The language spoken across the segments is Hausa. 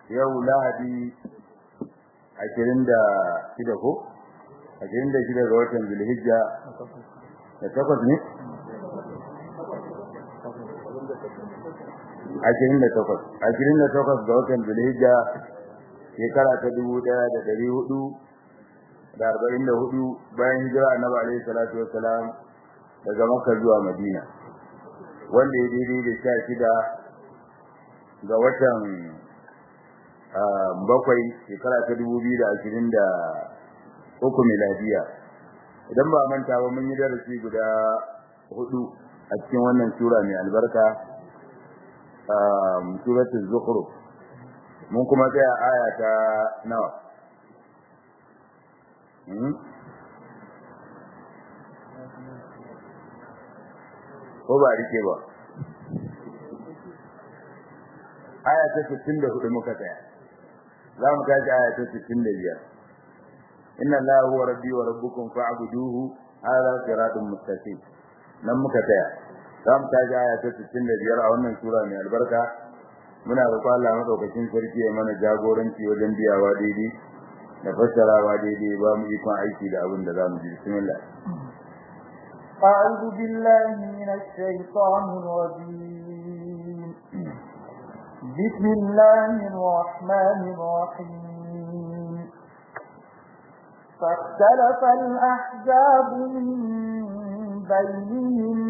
yau lahadi ashirin da shida ko ashirin da shida ga watan zulhijja da takwas ne ashirin da takwas ashirin da takwas ga watan zulhijja shekara ta dubu ɗaya da ɗari hudu da arba'in da hudu bayan hijira annabi alaihi salatu wassalam daga makka zuwa madina wanda ya daidai da sha shida ga watan bakwai shekara ta dubu biyu da ashirin da uku miladiya idan ba manta ba mun yi darasi guda hudu a cikin wannan sura mai albarka suratul zukhruf mun kuma tsaya aya ta nawa ko ba rike ba aya ta 64 muka tsaya za mu tashi aya ta 65 inna allaha huwa rabbi wa rabbukum fa'buduhu hadha siratun mustaqim nan muka tsaya za mu tashi aya ta 65 a wannan sura mai albarka muna roƙon Allah madaukakin sarki ya mana jagoranci wajen biyawa daidai da fassarawa daidai ba mu ikon aiki da abin da za mu ji bismillah أعوذ بالله من الشيطان الرجيم بسم الله الرحمن الرحيم فاختلف الأحزاب من بينهم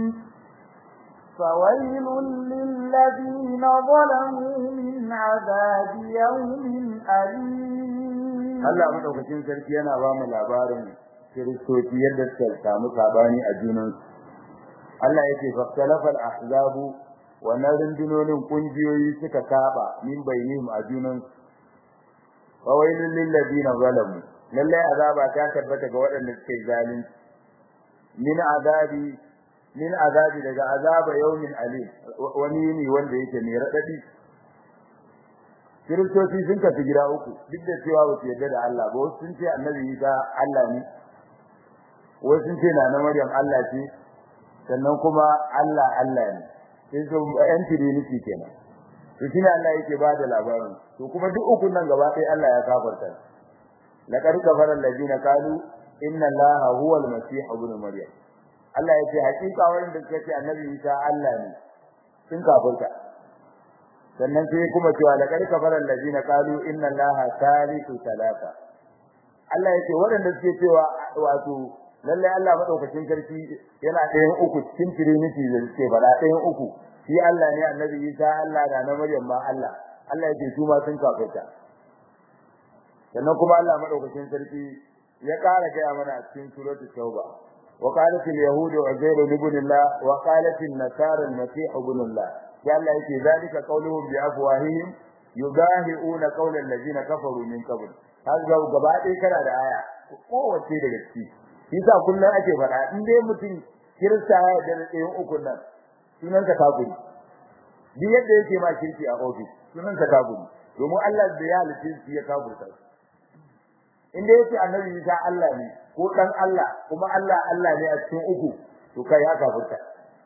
فويل للذين ظلموا من عذاب يوم أليم Allah madaukakin sarki yana ba mu labarin kiristoci yadda suka samu sabani a junan Allah yake faktalafal ahzabu wannan rundunonin kungiyoyi suka saba min bainihim a junan fawailul lil ladina zalamu lalle azaba ta tabbata ga waɗanda suke zalunci min azabi min azabi daga azaba yawmin alim wani ne wanda yake mai radadi kiristoci sun kafi gida uku duk da cewa ba su yarda da Allah ba wasu sun ce annabi Isa Allah ne wasu sun ce na Maryam Allah ce sannan kuma Allah Allah ne sai su yan trinity kenan to shine Allah yake ba da labarin to kuma duk ukun nan gaba ɗaya Allah ya kafarta laqad kafara alladina qalu inna Allaha huwa al-masih ibn Maryam Allah yake hakika wanda suka ce annabi Isa Allah ne sun kafarta sannan sai kuma cewa laqad kafara alladina qalu inna allaha thalithu thalatha Allah yake waɗanda suke cewa wato lalle Allah madaukakin sarki yana ɗayan uku cikin trinity da suke fara ɗayan uku shi Allah ne annabi Isa Allah da na Maryam ma Allah Allah yake su ma sun kafirta sannan kuma Allah madaukakin sarki ya ƙara gaya mana a cikin suratul tauba وقالت اليهود عزير ابن الله وقالت النصارى المسيح ابن الله sai Allah yake zalika qauluhum bi afwahihim yudahiuna qawla allazina kafaru min qabl har ga gaba ɗaya kana da aya kowace daga ciki shi sa kullun ake faɗa in dai mutum kirista ya da ɗayan ukun nan sunan ka kafiri duk yadda yake ma kirki a office sunan ka kafiri domin Allah da ya halice shi ya kafirta in dai yake annabi Isa Allah ne ko dan Allah kuma Allah Allah ne a cikin uku to kai ya kafirta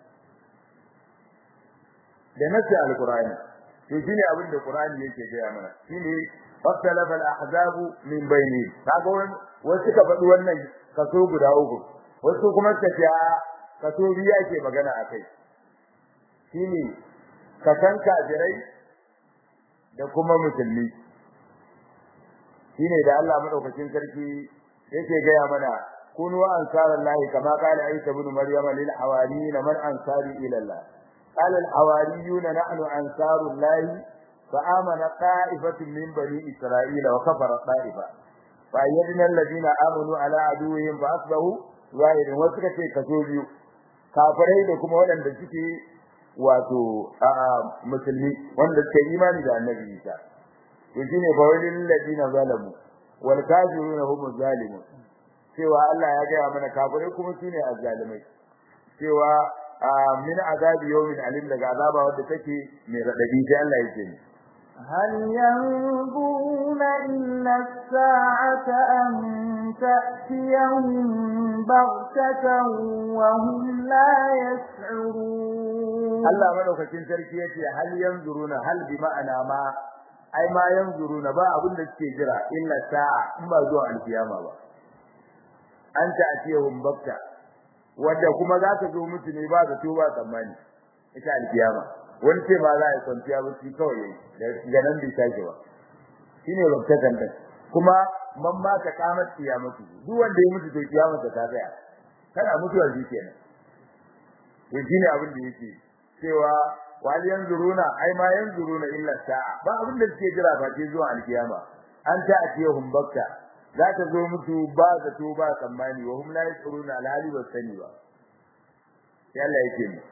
da nasi alqur'ani to shine abin da qur'ani yake gaya mana shine faktalafa al-ahzab min bayni kaga wasu ka faɗi wannan kaso guda uku wasu kuma suka ce kaso biyu ake magana akai shine kasan kafirai da kuma musulmi shine da Allah madaukakin sarki yake gaya mana kunu ansarallahi kama qala isa ibn maryam lil hawariyin man ansari ila Allah قال الحواريون نحن أنصار الله فآمن طائفة من بني إسرائيل وكفر طائفة فأيدنا الذين آمنوا على عدوهم فأصبحوا ظاهرين وسكتي كتوبيو kafirai da kuma waɗanda suke wato musulmi wanda suke imani da annabi Isa to shine fa walil ladina zalamu wal kafiruna hum zalimun cewa Allah ya gaya mana kafirai kuma sune azzalimai cewa min azabi yawmin alim daga azaba wadda take mai radadi sai Allah yake ni هل ينظرون إلا الساعة أن تأتيهم بغتة وهم لا يشعرون Allah madaukakin sarki yace hal yanzuruna hal bi ma'ana ma ai ma yanzuruna ba abin da suke jira illa sa'a in ba zuwa alkiyama ba anta atiyahum bakta wanda kuma za ka zo musu ne ba zato ba tsammani ita alkiyama wani ce ba za a kwanciya ba shi kawai yayi ga nan bai sake ba shine baktatan din kuma man ma ka kamar kiyamatu duk wanda ya mutu to kiyamata ta tsaya kana mutuwa shi kenan to shine abin da yake cewa wal yanzuruna ai ma yanzuruna illa sa'a ba abin da suke jira ba ce zuwa alkiyama an ta atiyahum bakta za ta zo musu ba zato ba tsammani wa hum la yashuruna alhali ba sani ba sai Allah yake ni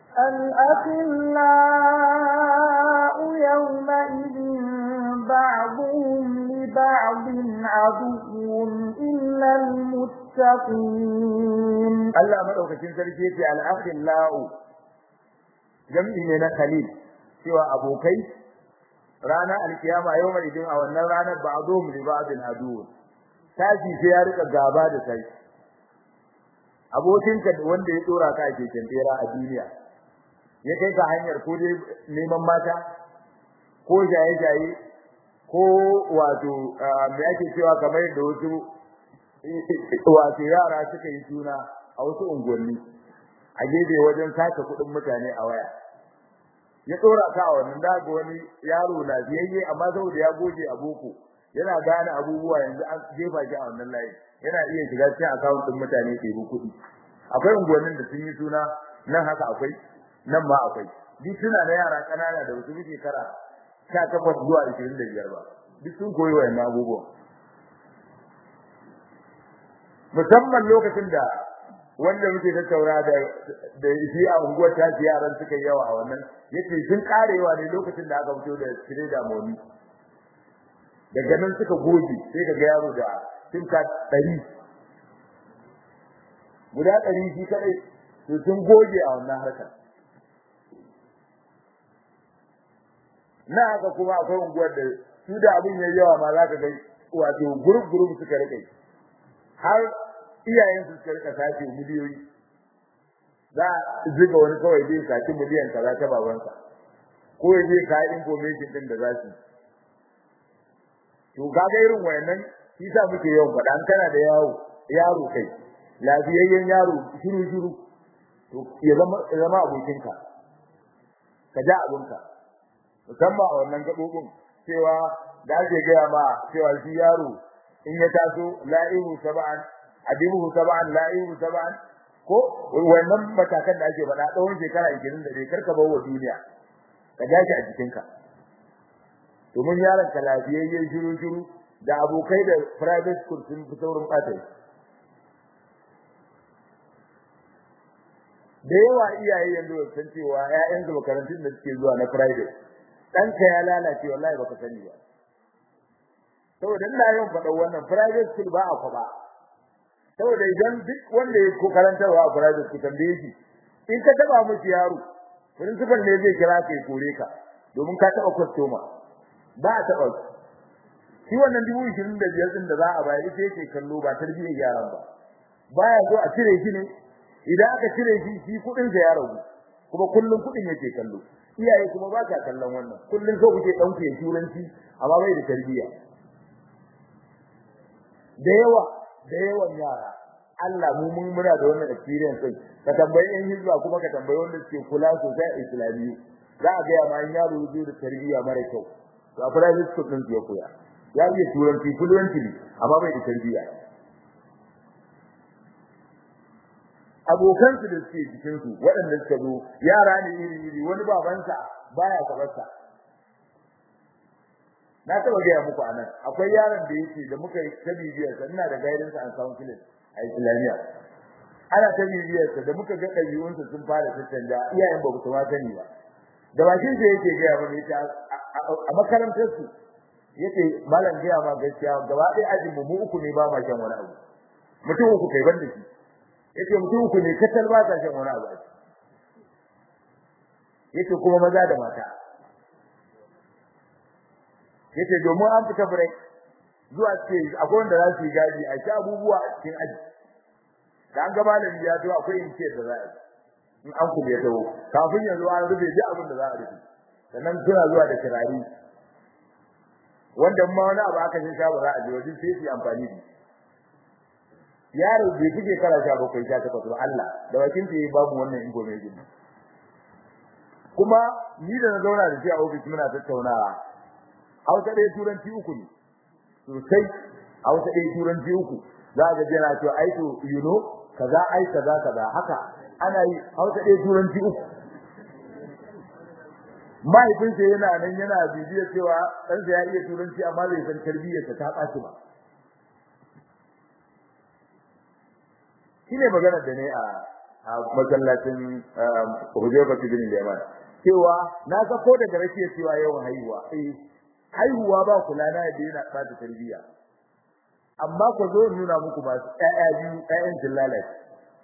الأخلاء يومئذ بعضهم لبعض عدو إلا المتقين Allah madaukakin sarki yace al-akhillau jam'i ne na khalil cewa abokai rana alkiyama yau mai idin a wannan ranar ba'dhum li ba'din adu tashi sai ya rika gaba da kai abokinka wanda ya dora ka ke kentera a duniya ya kai ka hanyar ko dai neman mata ko jaye-jaye ko wato me ake cewa kamar da wasu wato yara suka yi suna a wasu unguwanni a gefe wajen sace kuɗin mutane a waya ya tsora ka a wannan daga wani yaro lafiyayye amma saboda ya goge a boko yana gane abubuwa yanzu an jefa shi a wannan layi yana iya shiga cikin account din mutane ke bu kuɗi akwai unguwannin da sun yi suna nan haka akwai nan ma akwai duk suna da yara kanana da wasu muke kara 18 zuwa 25 ba duk sun koyi wayannan abubuwa musamman lokacin da wanda muke tattaura da da shi a unguwar ta yaran suka yi yawa a wannan yace sun karewa ne lokacin da aka fito da sire da moni daga nan suka goge sai ka ga yaro da sim card 100 guda 100 shi kadai to sun goge a wannan harkar na haka kuma akwai unguwar da su da abin yayi yawa ma za ka ga wato group group suka rike har iyayen su suka rika sace miliyoyi za a ziga wani kawai zai saci miliyan kaza ta babansa ko ya je ka information din da za su to kaga irin wayannan shi sa muke yawan faɗa an kana da yawo yaro kai lafiyayyen yaro shiru shiru to ya zama ya zama abokinka ka ja abunka musamman a wannan gabobin cewa da ake gaya ma cewa shi yaro in ya taso la'ihu sab'an adibuhu sab'an la'ihu sab'an ko wannan matakan da ake faɗa tsawon shekara 21 karka bawo duniya ka dace a jikinka domin yaron ka lafiyayye shiru shiru da abokai da private school sun fi saurin ɓata da yawa iyaye yanzu ba san cewa ƴaƴan su makarantun da suke zuwa na private ɗanka ya lalace wallahi baka sani ba saboda ina yawan faɗa wannan private school ba a kwaba saboda idan duk wanda ya ko karantarwa a private school tambaye shi in ka taba miki yaro principal ne zai kira ka ya kore ka domin ka taba customer ba a taba shi wannan dubu ishirin da biyar din da za a bayar ita yake kallo ba tarbiyyar yaran ba baya so a cire shi ne idan aka cire shi shi kuɗin sa ya ragu kuma kullum kuɗin yake kallo iyaye kuma ba ka kallon wannan kullum so kuke ɗauke ya turanci amma bai da tarbiyya da yawa da yawan yara Allah mu mun muna da wannan experience din ka tambayi in hizba kuma ka tambayi wanda suke kula sosai a islamiyu za a ga ma yaro zai da tarbiyya mara kyau to a private school din ya koya ya yi turanci fluently amma bai da tarbiyya abokan su da suke cikin su waɗanda suka zo yara ne iri iri wani babansa baya kabarsa na taba gaya muku anan akwai yaron da yake da muka ta bibiyar sa ina da guidance and counseling a Islamiyya ana ta bibiyar sa da muka ga ɗabi'un sa sun fara tattanda iyayen ba su ma sani ba da bakin sa yake gaya mana yace a makarantar su yace malam gaya ma gaskiya gaba ɗaya ajin mu uku ne ba ma shan wani abu mutum uku kai banda shi yace mutum uku ne katal ba ta shan wani abu yace kuma maza da mata yace domin an fita break zuwa ce akwai wanda za su yi gaji a sha abubuwa a cikin aji da an ga malami ya to akwai in ce da za a in an kuma ya tawo kafin yanzu an rufe duk abin da za a rufe sannan suna zuwa da kirari wanda ma wani abu aka sha ba za a je wajen sai su amfani da yaro bai kike kara sha bakwai sha takwas ba Allah da bakin ta babu wannan ingo mai gidi kuma ni da na zauna da shi a ofis muna tattaunawa Hausa ɗaya turanci uku ne sosai Hausa ɗaya turanci uku za ka ji yana cewa ai to you know kaza ai kaza kaza haka ana yi Hausa ɗaya turanci uku mahaifinsa yana nan yana bibiyar cewa ɗansa ya iya turanci amma bai san tarbiyyarsa ta ɓaci ba shine magana da ne a a masallacin Hudayfa bin Yaman cewa na ga ko daga rake cewa yawan haihuwa eh haihuwa ba kula na da yana ɓata tarbiyya amma ku zo nuna muku masu ƴaƴa biyu ƴaƴan jillalaci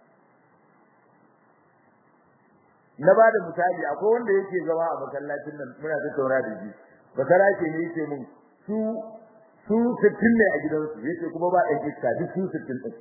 na ba da misali akwai wanda yake zama a masallacin nan muna tattauna da shi basara ce ne yake mun su su sittin ne a gidansu yake kuma ba ɗan iska duk su sittin ɗin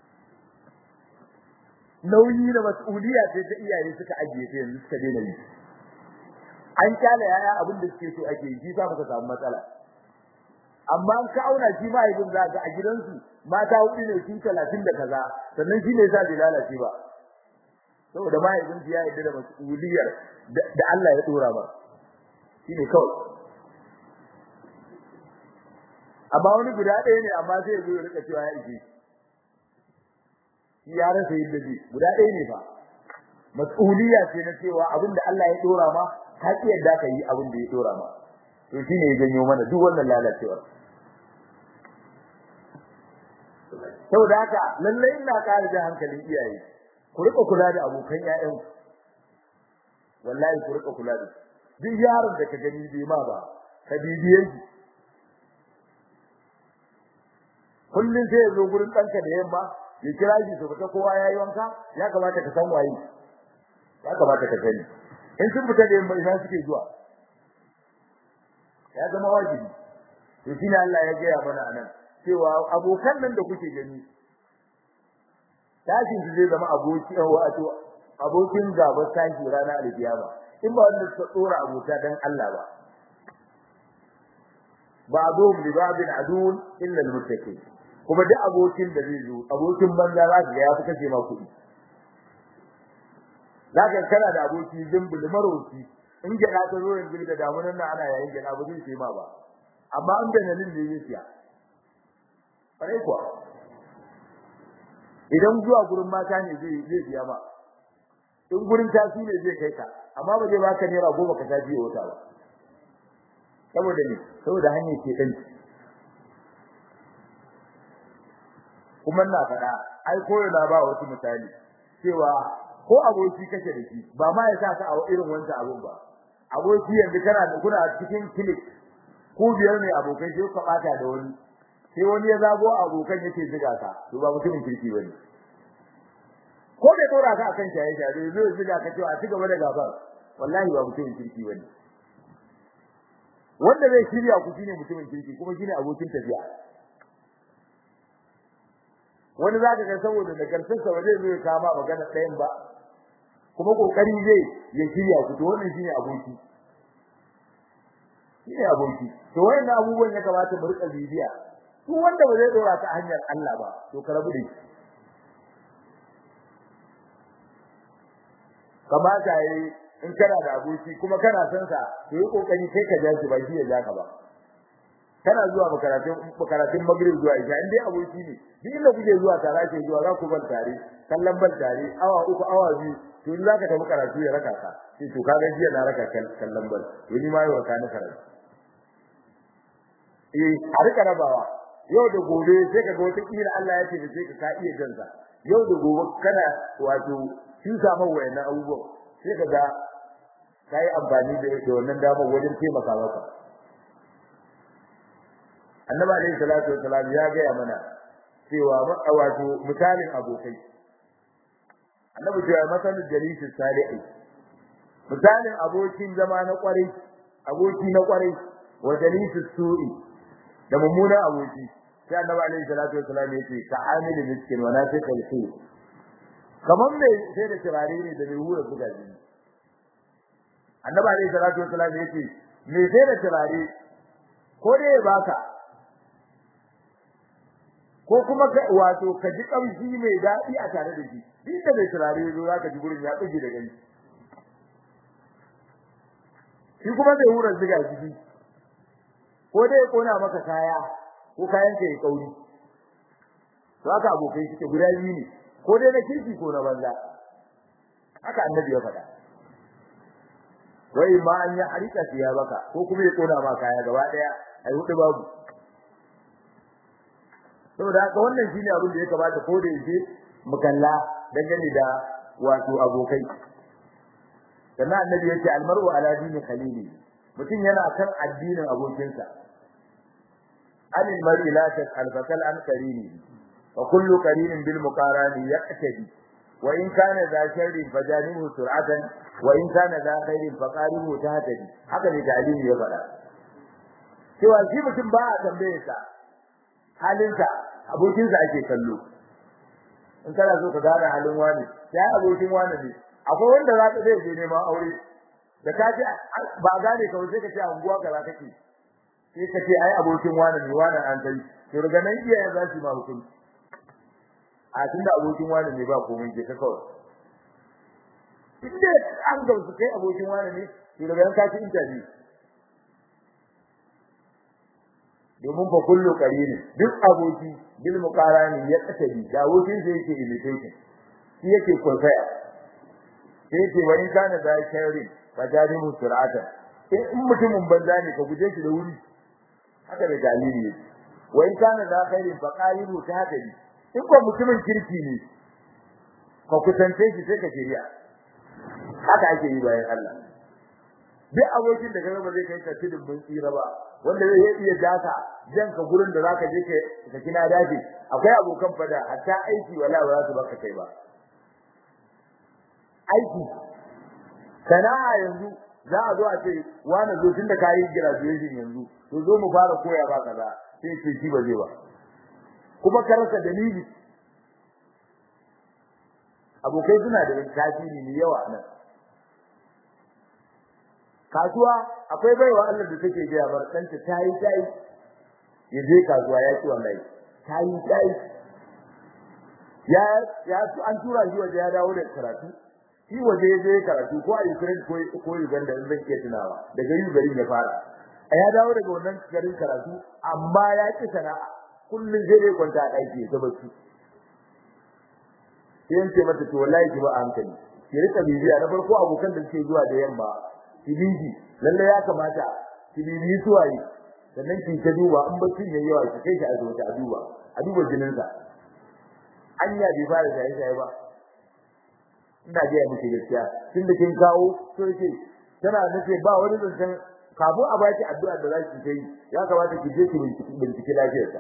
nauyi da mas'uliya ce ta iyaye suka ajiye ta yanzu suka daina yi an kyale yaya abin da suke so ake yi sa muka samu matsala amma an ka auna shi ma yanzu za ga a gidansu mata hudu ne su talatin da kaza sannan shi ne sa bai lalace ba saboda mahaifinsu ya yarda da mas'uliyar da Allah ya dora ba shine kawai amma wani guda ɗaya ne amma sai ya zo ya rika cewa ya ije shi ya rasa yadda ji guda ɗaya ne fa mas'uliya ce na cewa abin da Allah ya dora ma ka ki yadda ka yi abin da ya dora ma to shine ya janyo mana duk wannan lalacewar saboda haka lallai ina ƙara da hankalin iyaye ku rika kula da abokan ƴaƴan wallahi ku rika kula da duk yaron da ka gani bai ma ba ka bibiye shi kullun sai ya zo gurin ɗanka da yamma ya kira shi su fita kowa yayi wanka ya kamata ka san waye ya kamata ka sani in sun fita da yamma ina suke zuwa ya zama wajibi to shine Allah ya gaya mana anan cewa abokan nan da kuke gani tashin su zai zama aboki wato abokin gaba tashi rana alkiyama in ba wanda suka tsora abota dan Allah ba ba'dhum li ba'din adun illa al-muttaqin kuma duk abokin da zai zo abokin banza za ka ga ya fi kace ma kuɗi zaka kana da aboki zimbul maroki in gida ta zo yanzu da damunan nan ana yayin gida ba zai sai ma ba amma an da nan ne zai siya bare kuwa idan zuwa gurin mata ne zai zai biya ba in gurin tafi ne zai kai ka amma ba zai baka naira goma ka tafi wata ba saboda ne saboda hanyar ke dan kuma na faɗa ai koyo na ba wasu misali cewa ko aboki kake da shi ba ma ya sa ka a irin wancan abun ba aboki yanzu kana da kuna cikin click ko biyar ne abokai sai ka bata da wani sai wani ya zago abokan yake ziga ka to ba mutumin kirki bane ko bai dora ka akan shaye shaye zai ziga ka cewa a ci gaba da gabar wallahi ba mutumin kirki bane wanda zai shirya ku shine mutumin kirki kuma shine abokin tafiya wani zaka ga saboda da karfinsa ba zai zo ya kama magana ɗayan ba kuma kokari zai ya shirya ku to wannan shine aboki shine aboki to wayannan abubuwan ya kamata mu rika bibiya duk wanda ba zai dora ta hanyar Allah ba to ka rabu da shi kamata yayi in kana da aboki kuma kana san sa to yi kokari kai ka ja shi ba shi ya ja ka ba kana zuwa makaratun makaratun magrib zuwa isha in dai aboki ne duk inda kuke zuwa tare ake zuwa za ku ban tare kallon ban tare awa uku awa biyu to in zaka tafi karatu ya raka ka sai to kaga jiya na raka kallon ban to ni ma yau ka ni karatu eh a rika rabawa yau da gobe sai ka ga wata kila Allah ya ce da sai ka ka iya jansa yau da gobe kana wato kin samu wayannan abubuwan sai ka ga kai amfani da wannan damar wajen taimaka maka annabi alayhi salatu wassalam ya ga mana cewa wato misalin abokai annabi ya masalin jalisin salihi misalin abokin zama na kwarai aboki na kwarai wa jalisis su'i da mummunan aboki sai annabi alayhi salatu wassalam ya ce ka amil miskin wa nafiq al-khayr kaman me sai da turare ne da mai hura buga jini annabi alayhi salatu wassalam ya ce me sai da turare ko dai ya baka ko kuma ka wato ka ji kamshi mai daɗi a tare da shi duk da bai turare zo za ka ji gurin ya tsige da gani shi kuma zai hura ziga jiki ko dai ya kona maka kaya ko kayan ka ya kauri to haka abokai suke guda biyu ne ko dai na kirki ko na banza haka annabi ya faɗa wai ma an ya harika siya baka ko kuma ya kona ma kaya gaba daya ai hudu babu saboda haka wannan shine abin da ya kamata ko da yake mu kalla dangane da wato abokai sannan annabi yace almar'u ala dini khalili mutum yana kan addinin abokinsa anil mar'i la tas'al fasal an qarini wa kullu qarinin bil muqarani yaqtadi wa in kana za sharrin fajanihu sur'atan wa in kana za khairin faqarihu tahtadi haka ne dalili ya faɗa cewa shi mutum ba a tambaye sa halinsa abokinsa ake kallo in kana so ka gane halin wani sai abokin wani ne akwai wanda za ka zai je neman aure da ka ji ba gane ka sai ka ce anguwa kaza kake sai ka ce ai abokin wani ne wani an kai to daga nan iyayen za su ma hukunci a tunda abokin wani ne ba komai ke ka kawai inda an gamsu kai abokin wani ne to daga nan ka ci interview domin fa kullu qarini duk aboki bil muqarani ya kasabi da abokin sai yake imitation shi yake kwaikwaya sai yake wani kana da shari fa jarimu sur'ata in mutumin banza ne ka guje shi da wuri haka da dalili ne wai kana da khairin fa qaribu ta hadari in ko mutumin kirki ne ka kusance shi sai ka shirya haka ake yi bayan Allah duk abokin da kaga ba zai kai ka tudun mun tsira ba wanda zai iya daka jan ka gurin da zaka je ka ka kina dafi akwai abokan fada hatta aiki wala ba za su baka kai ba aiki sana'a yanzu za a zo a ce wani zo tun da kayi graduation yanzu to zo mu fara koya ba kaza sai ce shi ba zai ba kuma ka rasa dalili abokai suna da tasiri ne yawa nan kasuwa akwai baiwa Allah da take ga bar danta tayi tayi ya je kasuwa ya ci wallahi tayi tayi ya ya an tura shi waje ya dawo da karatu shi waje ya je karatu ko a Ukraine ko ko Uganda in zan iya tunawa daga yu garin ya fara a ya dawo daga wannan garin karatu amma ya ci sana'a kullun sai dai kwanta a daki ta bacci sai yance mata to wallahi ki ba a hankali ki rika bibiya na farko abokan da suke zuwa da yamma kibiji lalle ya kamata kibibi suwaye sannan ki ta duba in baccin yayi yawa ki kai shi asibiti a duba a duba jinin sa anya bai fara shaye shaye ba ina ga miki gaskiya tunda kin kawo so yake tana nace ba wani zancen kafin a baki addu'a da zaki kai ya kamata ki je ki bincike lafiyarsa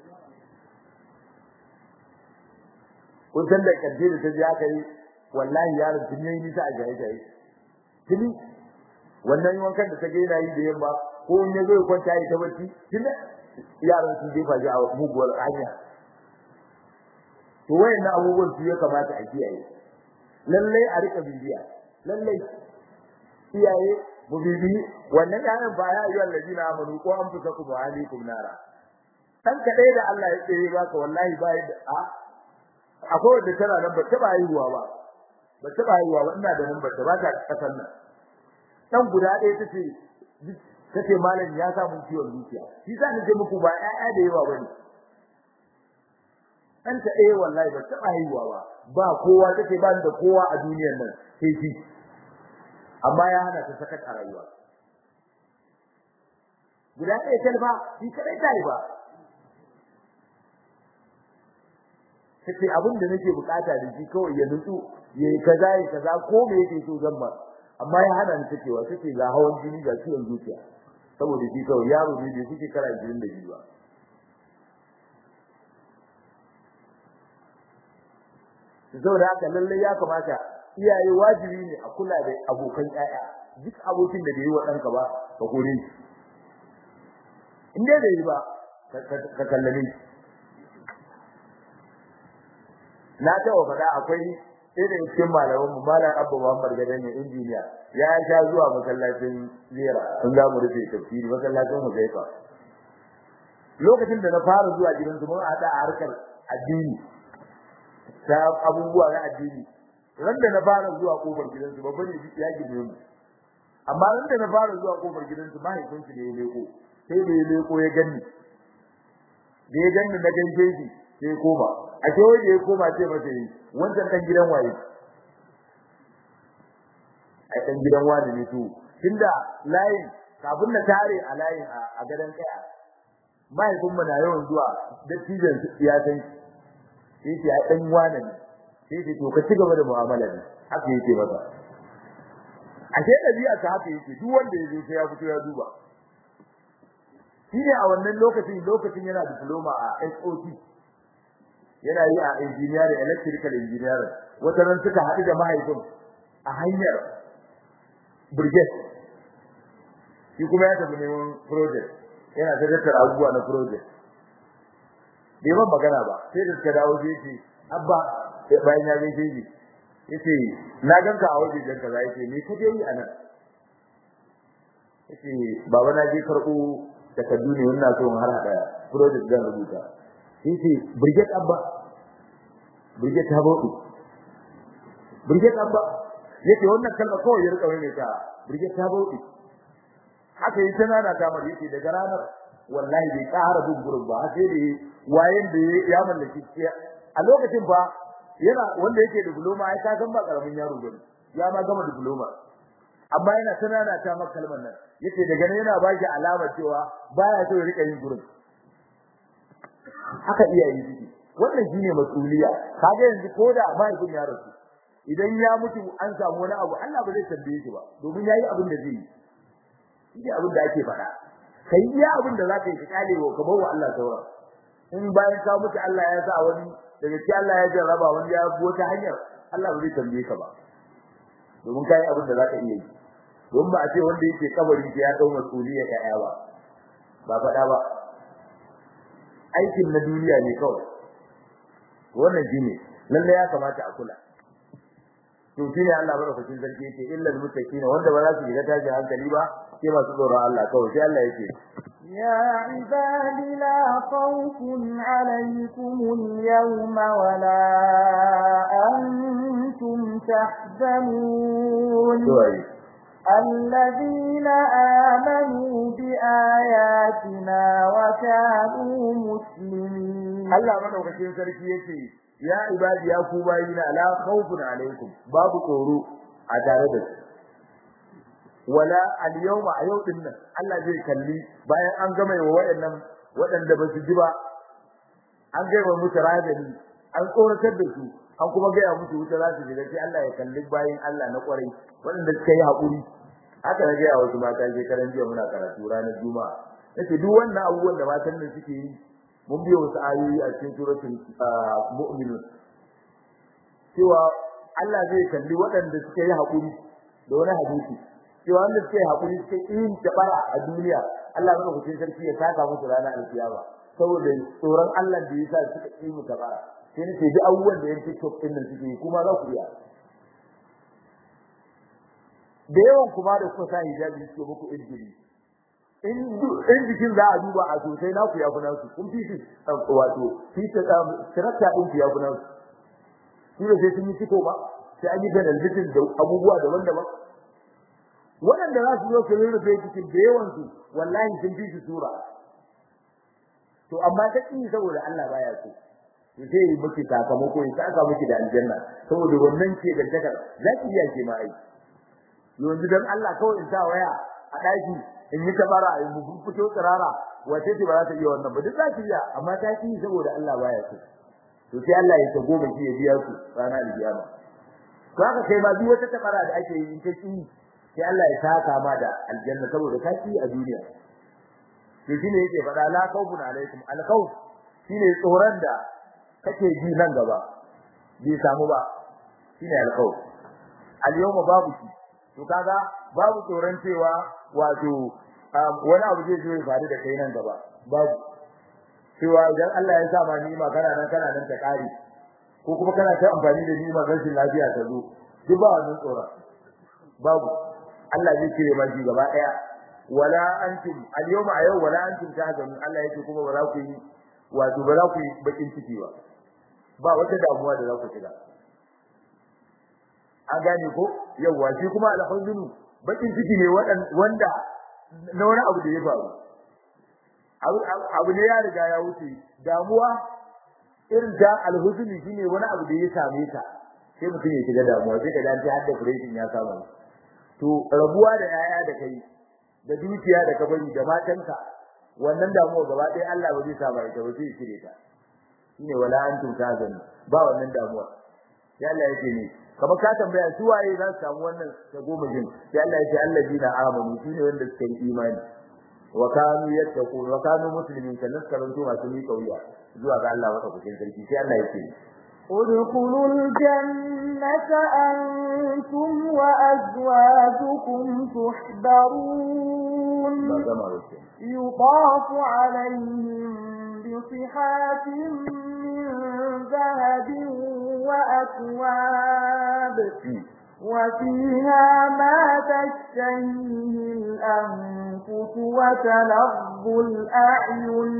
kun san da kaddे da ta ji aka yi wallahi yaron tun yayi nisa a jaye jaye tuni wannan wankan da ta ga yana yi da yamma ko in ya zo ya kwanta ya tabbaci tun yaron sun jefa shi a muguwar hanya to wayannan abubuwan su ya kamata a kiyaye lallai a rika bibiya lallai iyaye mu bibi wannan yaron ba ya yi allazina amanu ko an fusa ku wa alaikum nara dan kadai da Allah ya tsere baka wallahi ba yadda a akwai wanda tana nan ba ta ba haihuwa ba ba ta ba haihuwa ba ina da nan ba ta ba ta kasan nan dan guda ɗaya tace tace malam ya samu ciwon zuciya shi sa ni ce muku ba ƴaƴa da yawa bane dan ta ɗaya wallahi ba ta ba haihuwa ba ba kowa tace ba da kowa a duniyar nan sai shi amma ya hana ta sakat a rayuwa guda ɗaya talba shi kadai ta yi ba kace abin da nake bukata da shi kawai ya nutsu yayi kaza yayi kaza ko me yake so zan ba amma ya hana ni takewa take ga hawan jini ga ciwon zuciya saboda shi kawai yaro ne da yake kara 22 ba saboda haka lalle ya kamata iyaye wajibi ne a kula da abokan ƴaƴa duk abokin da bai yi wa ɗanka ba ka kore shi in dai bai yi ba ka kallame shi na taɓa faɗa akwai irin cikin malaman mu malam Abba Muhammad Gadan ne injiniya ya sha zuwa masallacin Zira sun za mu rufe tafsiri masallacin Huzaifa lokacin da na fara zuwa gidansu mun hada a harkar addini ta abubuwa na addini ran da na fara zuwa kofar gidansu babban ne ya gine mu amma ran da na fara zuwa kofar gidansu mahaifinsu ne ya leko sai da ya leko ya ganni da ya ganni na gaishe shi sai koma a ce wai da ya koma sai masa yi wancan dan gidan waye a dan gidan wani ne to tunda layin kafin na tare a layin a gadan kaya mahaifin mu na yawan zuwa dattijan ya san shi sai ya dan wani ne sai ce to ka ci gaba da mu'amala ne haka yake masa ashe dabi'a ta haka yake duk wanda ya zo sai ya fito ya duba shi ne a wannan lokacin lokacin yana diploma a SOT yana yi a engineering electrical engineering wata ran suka haɗu da mahaifin a hanyar brigade shi kuma ya tafi neman project yana ta tattara abubuwa na project bai ban magana ba sai da suka dawo sai ce abba bayan ya gaishe shi yace na ganka a waje jan kaza yace me kaje yi anan yace baba na je karɓo takardu ne wannan so har hada project zan rubuta yace brigade abba brigade ta bauɗi brigade abba yace wannan kalma kawai ya rika mai ta brigade ta bauɗi haka yi tana da kamar yace daga ranar wallahi bai ƙara bin gurin ba sai da wayen da ya mallaki a lokacin fa yana wanda yake diploma ai ka san ba karamin yaro bane ya ma gama diploma amma yana tunana ta maka kalmar nan yace daga nan yana baki alama cewa baya so ya rika yin gurin haka iyaye suke wannan shine masuliya kaga yanzu koda mahaifin ya rasu idan ya mutu an samu wani abu Allah ba zai tambaye shi ba domin yayi abin da zai yi shi abin da ake faɗa kai iya abin da zaka yi ka kale wa ka bawa Allah sauran in bayan ka mutu Allah ya sa wani daga ci Allah ya jarraba wani ya bi wata hanyar Allah ba zai tambaye ka ba domin kai abin da zaka iya yi don ba a ce wanda yake kabari ya dau masuliya ya ba ba faɗa ba aikin na duniya ne kawai wannan shine lalle ya kamata a kula to shine Allah barkatun sarki yake illal muttaqin wanda ba za su shiga tashin hankali ba sai masu tsoron Allah kawai sai Allah yake يا عباد لا خوف عليكم اليوم ولا أنتم تحزنون الذين آمنوا بآياتنا وكانوا مسلمين الله مدوكacin sarki yake ya ibadi ya ku bayina la khawfun alaikum babu tsoro a tare da su wala al-yawma a yau din nan Allah zai kalli bayan an gama wa wayannan wadanda ba su ji ba an gaiwa musu radani an tsoratar da su an kuma gaya musu wuta za su shiga sai Allah ya kalli bayan Allah na kwarai wadanda suka yi hakuri haka na gaya wasu mata je karan jiya muna karatu ranar juma'a nace duk wannan abubuwan da matan nan suke yi mun biyo wasu ayoyi a cikin suratul mu'minun cewa Allah zai kalli waɗanda suka yi hakuri da wani hadisi cewa wanda suka yi hakuri suka yi tabara a duniya Allah ya rubuta sarki ya saka musu ranar alkiyama saboda tsoron Allah da yasa suka yi mu tabara sai ne duk abubuwan da yan TikTok din nan suke yi kuma za ku iya da yawan kuma da kuka sa hijabi suke muku injili in in jikin za a duba a sosai na ku ya kuna su kun fi wato fi ta tarakta din ku ya kuna su shi da sai sun yi ciko ba sai an yi penalty da abubuwa daban-daban waɗanda za su zo su rurrufe cikin da yawan su wallahi sun fi su sura to amma ta kin saboda Allah baya so to sai yi miki sakamako ya saka miki da aljanna saboda wannan ke da takar za ki iya ke ma ai yanzu dan Allah kawai in sa waya a daki in yi tabara in mu fito tsirara wace ce ba za ta iya wannan ba duk za ki iya amma ta ki saboda Allah baya so to sai Allah ya ta goma ki ya biya su ranar alkiyama to haka kai ma duk wata tabara da ake yi in ta ki sai Allah ya saka ma da aljanna saboda ka ki a duniya to shine yake faɗa la khawfun alaikum al khawf shine tsoron da kake ji nan gaba bai samu ba shine al khawf al yawma babu shi to kaga babu tsoron cewa wato wani abu zai zo ya faru da kai nan gaba babu cewa idan Allah ya sa ma ni'ima kana nan kana nan ta kare ko kuma kana ta amfani da ni'imar rashin lafiya ta zo duk ba wannan tsoron babu Allah zai cire ma shi gaba daya wala antum al-yawma a yau wala antum tahzanun Allah yake kuma ba za ku yi wato ba za ku yi bakin ciki ba ba wata damuwa da za ku shiga an gane ko yawa shi kuma al-huznu bakin ciki ne wanda na wani abu da ya faru abu ne ya riga ya wuce damuwa irin ta al-huznu shine wani abu da ya same ka sai mutum ya shiga damuwa sai ka dace har depression ya samu to rabuwa da yaya da kai da dukiya da kabari da matanka wannan damuwa gaba ɗaya Allah ba zai sa ba ita ba sai shirye ta shine wala antum tazanu ba wannan damuwa sai Allah yake ne kamar ka tambaya su waye za su samu wannan ta goma jin sai Allah yake alladina amanu shine wanda suka yi imani wa kanu yattaqun wa kanu muslimin kan karanto masu mi kauya zuwa ga Allah wata kucin sarki sai Allah yake ادخلوا الجنة أنتم وأزواجكم تحبرون يطاف عليهم بصحات من ذهب وأكواب وفيها ما تشتهيه الأنفس وتلظ الأعين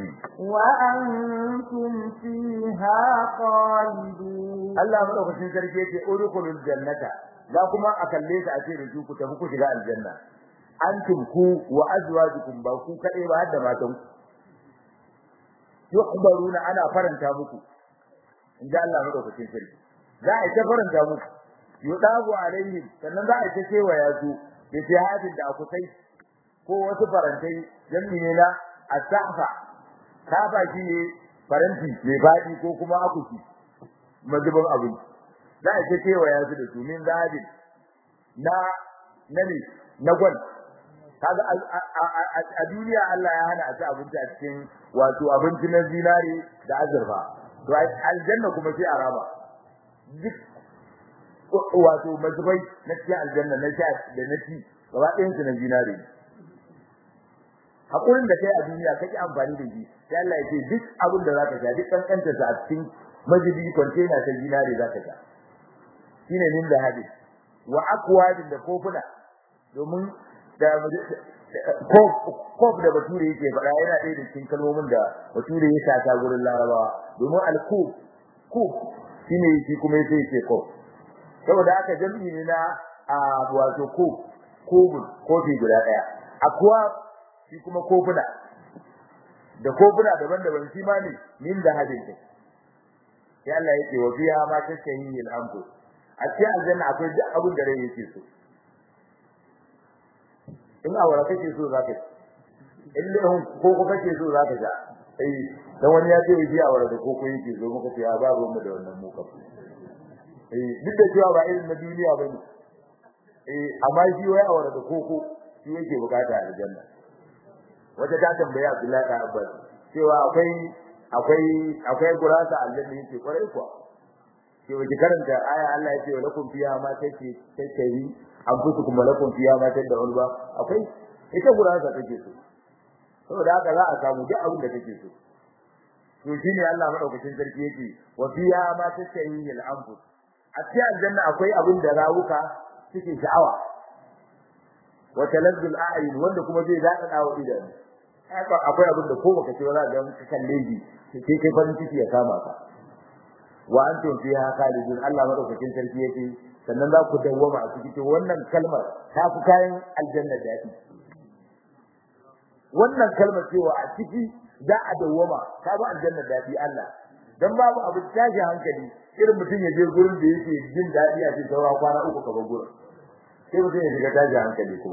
وأنتم فيها خالدون الله مدوكسين sarki yace udkhulul jannata za kuma a kalle ta a ce da ku tafi ku shiga aljanna antum ku wa azwajukum ba ku kadai ba har da matan yukhbaruna ana faranta muku inda Allah madaukakin sarki za a ta faranta muku yudabu alaihim sannan za a ta cewa ya su da jihadin da akusai ko wasu farantai jami'i ne na asafa kafa shi ne faranti mai fadi ko kuma akushi mazubin abin za a ta cewa ya su da su min zahabin na na ne na gwal kaga a duniya Allah ya hana a ci abinci a cikin wato abinci na zinare da azurfa to aljanna kuma sai a raba duk wato mazubai na cikin aljanna na sha da na ci gaba ɗayan su na zinare hakurin da kai a duniya kake amfani da shi sai Allah ya ce duk abin da zaka sha duk kankantar sa a cikin mazubi container ta zinare zaka sha shine min da hadi wa aqwadin da kofuna domin da kof da bature yake faɗa yana ɗaya da cikin kalmomin da bature ya sata gurin larabawa domin al-kuf kuf shine shi kuma yake yake kof saboda haka jami'i ne na a wato kof kofin kofi guda ɗaya akwa shi kuma kofuna da kofuna daban-daban shi ma ne min da hadin sai Allah yake wa fiha ma tashahi al-anfus a cikin aljanna akwai duk abin da rai yake so in awara kake so zaka ci in lehun koko kake so zaka ja eh dan wani ya ce yi awara da koko yake zo muka ce a ba mu da wannan mu ka eh duk da cewa ba irin na duniya bane eh amma shi wai awara da koko shi yake bukata a aljanna wata ta tambaye Abdullahi da Abbas cewa akwai akwai akwai gurasa aljanna yake kwarai kuwa ke wace karanta aya Allah ya ce wa lakum fiha ma take take yi an fusu kuma lakum fiha ma take da wani ba akwai ita gurasa take so saboda haka za a samu duk abin da take so to shine Allah madaukakin sarki yake wa fiha ma take yi al anfus a cikin aljanna akwai abin da rawuka suke sha'awa wa talazzul a'yun wanda kuma zai daɗa dawo idan akwai abin da ko baka ce ba za ka ga kalle shi sai kai farin ciki ya kama ka wa antum fiha khalidun Allah madaukakin sarki yake sannan za ku dawwama a cikin wannan kalmar ta fi kayan aljanna dadi wannan kalmar cewa a ciki za a dawwama ta fi aljanna dadi Allah dan babu abu tashi hankali irin mutum ya je gurin da yake jin dadi a cikin saura kwana uku ka bar gurin sai mutum ya shiga tashi hankali kuma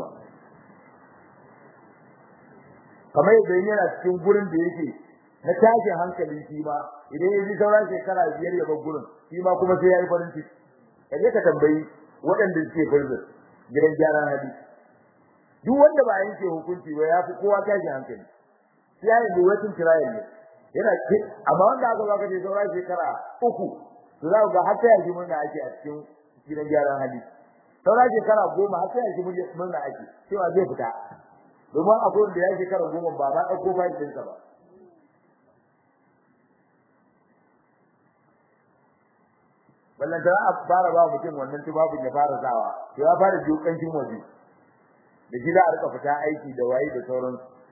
kamar yadda yana cikin gurin da yake na tashin hankali shi ma idan ya ji sauran shekara biyar ya bar gurin shi ma kuma sai ya yi farin ciki kaje ka tambayi waɗanda suke farzin gidan gyaran hali duk wanda ba yanke hukunci ba ya fi kowa tashin hankali sai ya yi waiting trial ne yana ce amma wanda aka baka ce sauran shekara uku to za ku ga har sai ya ji murna ake a cikin gidan gyaran hali sauran shekara goma har sai ya ji murna ake cewa zai fita domin akwai wanda ya shekara goma ba ma ɗauko fayil ɗinsa ba ballan da a fara ba mutum wannan tubabin ya fara sawa to ya fara jiyo kancin waje da shi za a rika fita aiki da wayi da sauran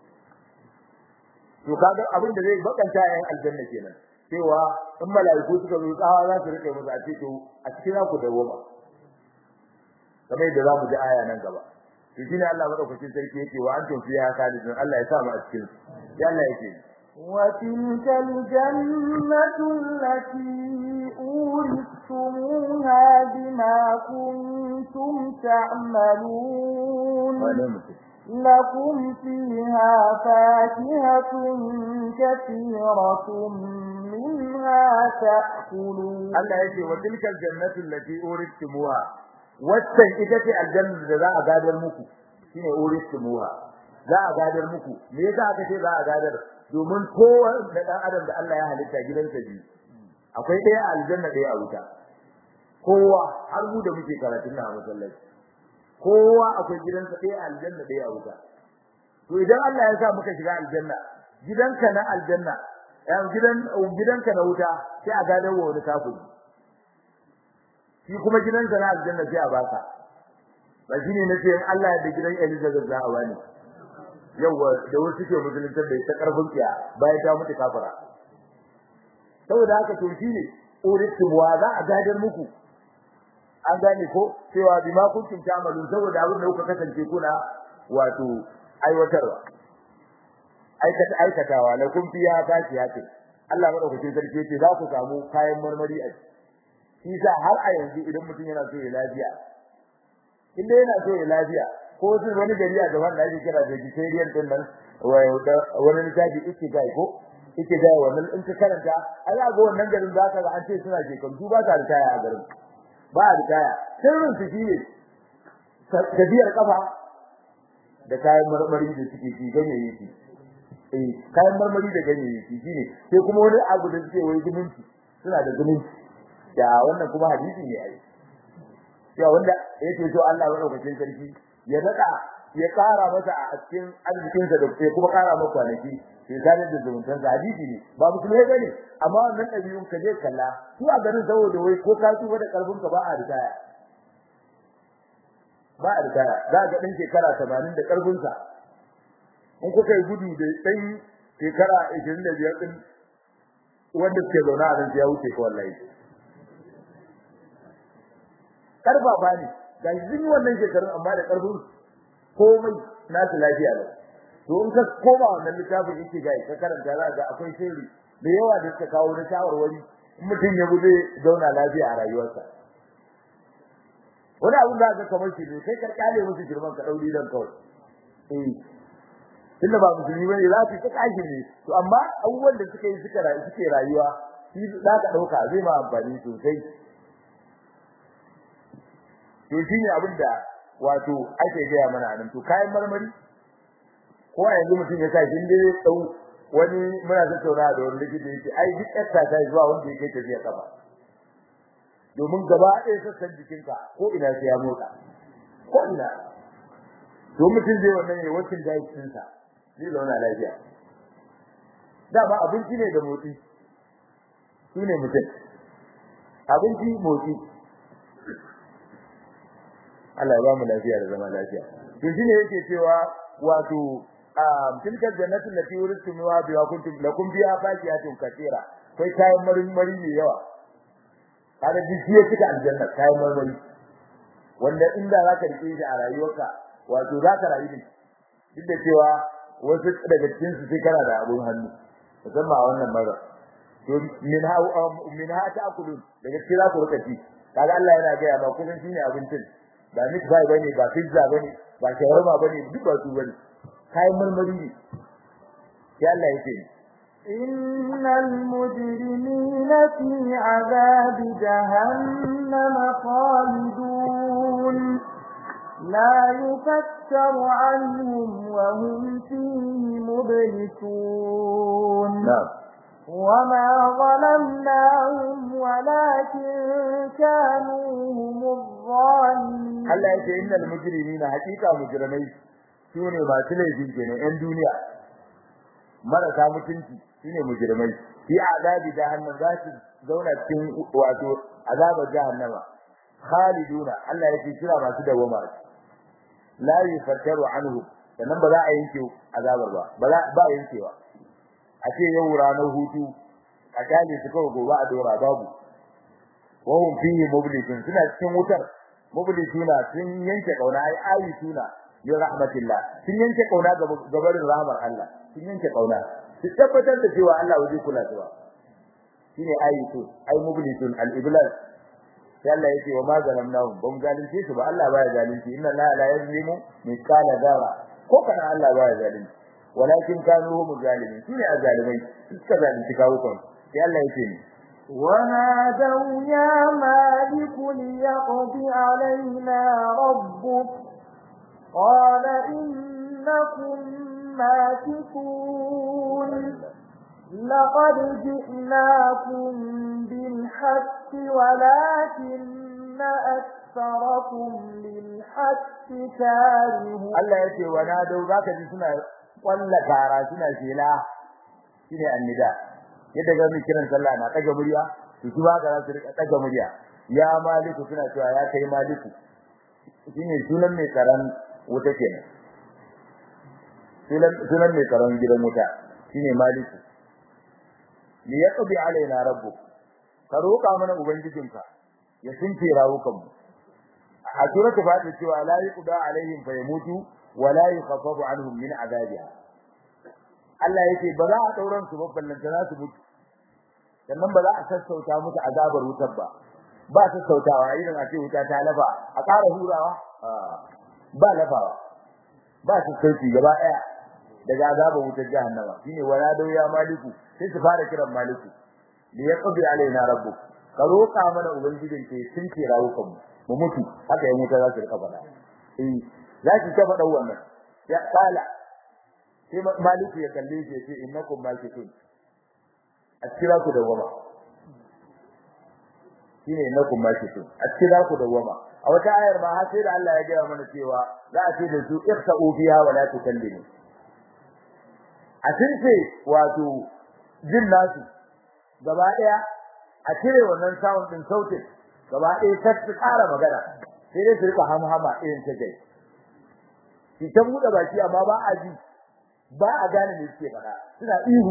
to kaga abin da zai bakanta yan aljanna kenan cewa in malaiku suka zo tsawa za su rike musu a ce to a cikin za ku dawo ba kamar yadda za mu ji aya nan gaba to shine Allah madaukakin sarki yake wa antum fiha khalidun Allah ya sa mu a cikin ya Allah yake وتلك الجنة التي أورثتموها بما كنتم تعملون لكم فيها فاكهة كثيرة منها تأكلون الله يجي وتلك الجنة التي أورثتموها waccan ita ce aljanna da za a gadar muku shine uristumuha za a gadar muku me yasa aka ce za a gadar domin kowa da dan adam da Allah ya halitta gidansa biyu akwai ɗaya a aljanna ɗaya a wuta kowa har mu da muke karatun na masallaci kowa akwai gidansa ɗaya a aljanna ɗaya a wuta to idan Allah ya sa muka shiga aljanna gidanka na aljanna yan gidan gidanka na wuta sai a gadar wa wani kafiri shi kuma gidansa na aljanna sai a baka ba shine nace in Allah ya da gidan Elizabeth za a bani yawa da wasu ke musulunta da ta karfin kiya bayan ta mutu kafira saboda haka to shine uritum wa za a gadar muku an gane ko cewa bima kuntum ta'malu saboda abin da kuka kasance kuna wato aiwatarwa aikata aikatawa la kun fiya fakiyati Allah madaukakin sarki yace za ku samu kayan marmari a shi sa har a yanzu idan mutum yana so ya lafiya inda yana so ya lafiya ko su wani gari a gaban da ake kira vegetarian din nan wani littafi ike gai ko ike gai wannan in ka karanta ai ga wannan garin za ka ga an ce suna ke kantu ba ta ritaya a garin ba a ritaya sirrin su shine tafiyar kafa da kayan marmari da suke ci ganyayyaki eh kayan marmari da ganyayyaki shine sai kuma wani abu da suke wai zumunci suna da zumunci da wannan kuma hadisi ne ai ya wanda yake so Allah madaukakin sarki ya dada ya kara masa a cikin arzikin sa da sai kuma kara masa kwanaki sai zalim da zumuntan sa hadisi ne ba musulmai bane amma wannan dabi'un ka je kalla su a garin saboda wai ko ka tuba da karfin ka ba a ritaya ba a ritaya za ga dan shekara 80 da karfin sa in kuka yi gudu da dan shekara 25 din wanda suke zauna a nan ya wuce ko wallahi karfafa ne ga yin wannan shekarun amma da karfin komai nasu lafiya ne to in ka koma wannan littafin yake ga ka karanta za ga akwai sirri da yawa da suka kawo na shawarwari mutum ya bude zauna lafiya a rayuwarsa wani abin da aka kamar shi ne kai karkale musu girman ka dauri dan kawai eh tunda ba musulmi bane za su ta kashi ne to amma abubuwan da suka yi suka suke rayuwa shi za ka dauka zai ma amfani sosai to shine abin da wato ake gaya mana nan to kayan marmari ko a yanzu mutum ya sa shi inda ya dau wani muna tattauna da wani likita yake ai duk exercise zuwa wanda yake tafiya kafa domin gaba ɗaya sassan jikinka ko ina sai ya motsa ko ina to mutum zai wannan ne wacin diet ɗinsa zai zauna lafiya dama abinci ne da motsi shi ne mutum abinci motsi Allah ya ba mu lafiya da zama lafiya to shine yake cewa wato tilka jannatu lati uritumuha biwa kuntum lakum biha faqiyatun katira kai kayan marmari ne yawa kada jiya kika aljanna kayan marmari wanda inda zaka rike shi a rayuwarka wato zaka rayu ne duk da cewa wasu daga cikin su sai kana da abun hannu musamman a wannan mara to min ha min ha ta'kulun daga cikin za ku rika ci kaga Allah yana ga ya ba kuma shine abincin ba meat pie bane ba pizza bane ba shawarma bane duk ba su bane kayan marmari ne ya Allah yake إن المجرمين في عذاب جهنم خالدون لا يفتر عنهم وهم فيه مبلسون نعم وما ظلمناهم ولكن كانوا هم الظالمين Allah yake innal mujrimina haqiqa mujrimai sune masu laifin kenan yan duniya marasa mutunci shine mujrimai fi azabi jahannam za su zauna cikin wato azabar jahannama khaliduna Allah yake kira masu dawama la yufattaru anhu sannan ba za a yanke azabar ba ba za ba yankewa a ce yau ranar hutu a kale su kawai gobe a dora babu wa hum fihi mublisun suna cikin wutar mublisuna sun yanke kauna ai ayi suna bi rahmatillah sun yanke kauna gabarin rahmar Allah sun yanke kauna su tabbatar da cewa Allah waje kula da su shine ayi su ai mublisun al iblas sai Allah yake wa ma zalamnahum ban zalunci su ba Allah baya zalunci inna la la yazlimu mithqala dharra ko kana Allah baya zalunci walakin kanu hum zalimin shine azalimai suka zalunci kawukan sai Allah yake ni ونادوا يا مالك ليقض علينا ربك قال إنكم ماكثون لقد جئناكم بالحق ولكن أكثركم للحق كارهون Allah yace wa nadau zaka ji suna kwalla kara suna shela shine annida yadda ga mu kiran sallah na daga murya to su ba za su rika daga murya ya maliku suna cewa ya kai maliku shine sunan mai karan wuta kenan sunan sunan mai karan gidan wuta shine maliku li yaqdi alaina rabbuk ka roka mana ubangijinka ya sunce rawukan mu a suratu fatiha cewa la yuqda alaihim fayamutu wa la yukhaffafu anhum min azabiha Allah yake ba za a dauran su ba ballanta za su mutu sannan ba za a sassauta musu azabar wutar ba ba sassautawa irin a ce wuta ta lafa a ƙara hurawa ba lafawa ba sassauci gaba ɗaya daga azabar wutar jahannama shine wala dau ya maliku sai su fara kiran maliku li yaqdi alaina rabbuk ka roƙa mana ubangijin ke sun ce rawukan mu mu mutu haka ya mutu za su rika faɗa eh za ki ta faɗa wannan ya kala sai maliku ya kalle shi ya ce innakum makitun a kira ku da wama shine innakum makitun a kira ku da wama a wata ayar ma har sai da Allah ya gaya mana cewa za a ce da su ikhsa'u fiha wa la tukallimu a tince wato jin nasu gaba daya a cire wannan sound din sautin gaba daya sai su ƙara magana sai dai su rika hamhama irin ta gai shi ta buɗe baki amma ba a ji ba a gane me suke faɗa suna ihu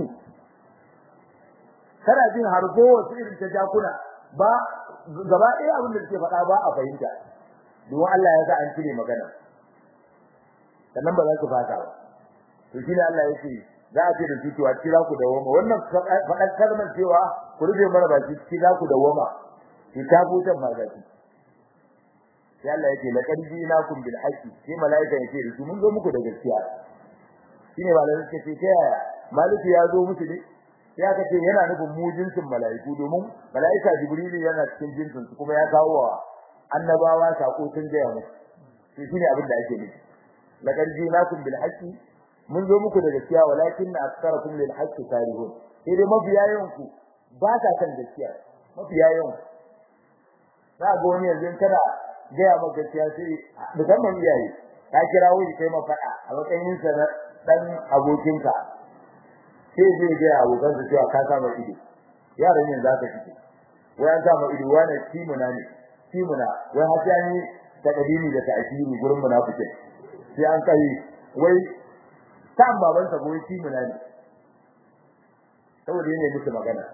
kana jin harbo wasu irin ta jakuna ba gaba ɗaya abin da suke faɗa ba a fahimta domin Allah ya sa an cire magana sannan ba za su fata ba to shi ne Allah ya ce za a ce da su cewa kira ku da woma wannan faɗan kalmar cewa ku rufe mana baki kira ku da woma ki ta butan magaki sai Allah ya ce laqad ji'nakum bil haqqi sai malaika ya ce da su mun zo muku da gaskiya shine malaika ce ta yaya maliki ya zo musu ne sai aka ce yana nufin mu jinsin malaiku domin malaika jibrilu yana cikin jinsin su kuma ya kawo wa annabawa sako tun da yamu to shine abin da ake nufi laqad ji'nakum bil haqqi mun zo muku da gaskiya walakin aktsarakum lil haqqi karihun sai dai mafiya yawan ku ba ta kan gaskiya mafiya yawan za ga wani yanzu kana gaya maka gaskiya sai musamman iyaye ka kira wani kai ma faɗa a matsayin sa na dan abokinka sai zai ga abokan sa cewa ka sama ido yaran yanzu zaka fice wai an sama ido wani timuna ne timuna wai har sai ni ta kadini da ta'kiri gurin munafikin sai an kai wai kan baban sa goyi timuna ne saboda yana musu magana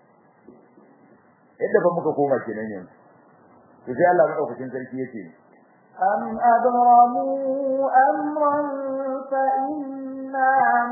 yadda ba muka koma kenan yanzu to sai Allah madaukakin sarki yake am adramu amran fa inna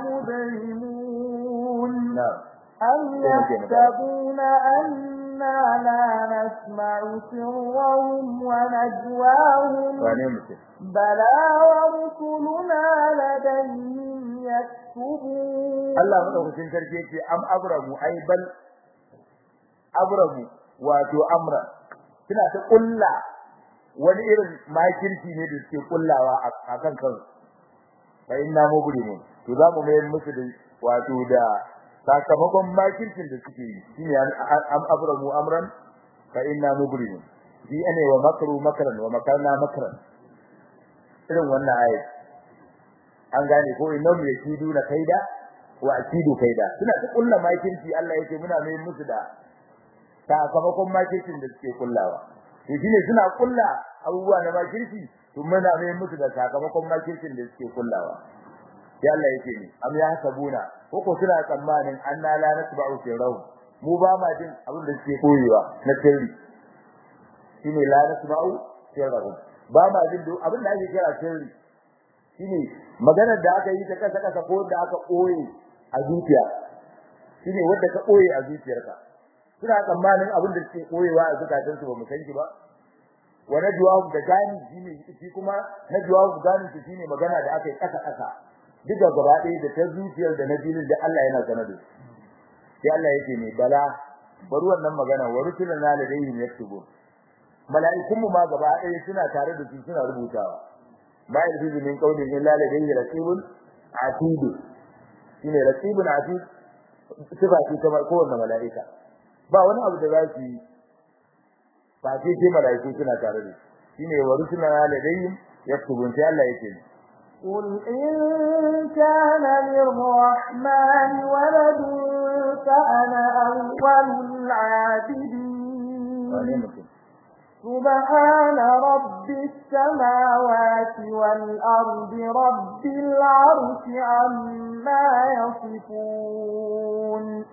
mudrimun am yahsabuna anna la nasma'u sirrahum wa najwahum wane mutum bala wa rusuluna ladayhim yaktubun Allah madaukakin sarki yake am abramu ai bal abramu wato amra suna ta kulla wani irin makirci ne da suke kullawa a kan kansu fa inna mubrimun to za mu mayar musu da wato da sakamakon makircin da suke yi shine am abramu amran fa inna mubrimun bi ane wa makru makran wa makarna makran irin wannan ayat an gane ko innahum yakiduna kaida wa akidu kaida suna ta kulla makirci Allah yake muna mayar musu da sakamakon makircin da suke kullawa to shine suna kulla abubuwa na makirci tun muna mai musu da sakamakon makircin da suke kullawa sai Allah yake ni am ya sabuna ko ko suna tsammanin anna la nasba'u fi raw mu ba ma jin abin da suke koyewa na sirri shine la nasba'u fi raw ba ma jin duk abin da ake kira sirri shine maganar da aka yi ta kasa kasa ko da aka koye a zuciya shine wanda ka koye a zuciyarka suna tsammanin abin da suke koyewa a zukatansu ba mu san shi ba wa najwa da gani shine shi kuma najwa gani shi shine magana da aka yi kasa kasa duka gaba ɗaya da ta zuciyar da na jinin da Allah yana sanar da sai Allah yake ne bala bari wannan magana wa rusulana ladayhim yaktubu mala'ikun mu ma gaba ɗaya suna tare da su suna rubutawa ma yalfizu min qawlin illa ladayhi raqibun atid shine raqibun atid sifa ce kamar kowanne mala'ika ba wani abu da za su yi ba sai sai mala'iku suna tare da shine wa rusulana ladayhim yaktubun sai Allah yake ne قل إن كان للرحمن ولد فأنا أول العابدين سبحان رب السماوات والأرض رب العرش عما يصفون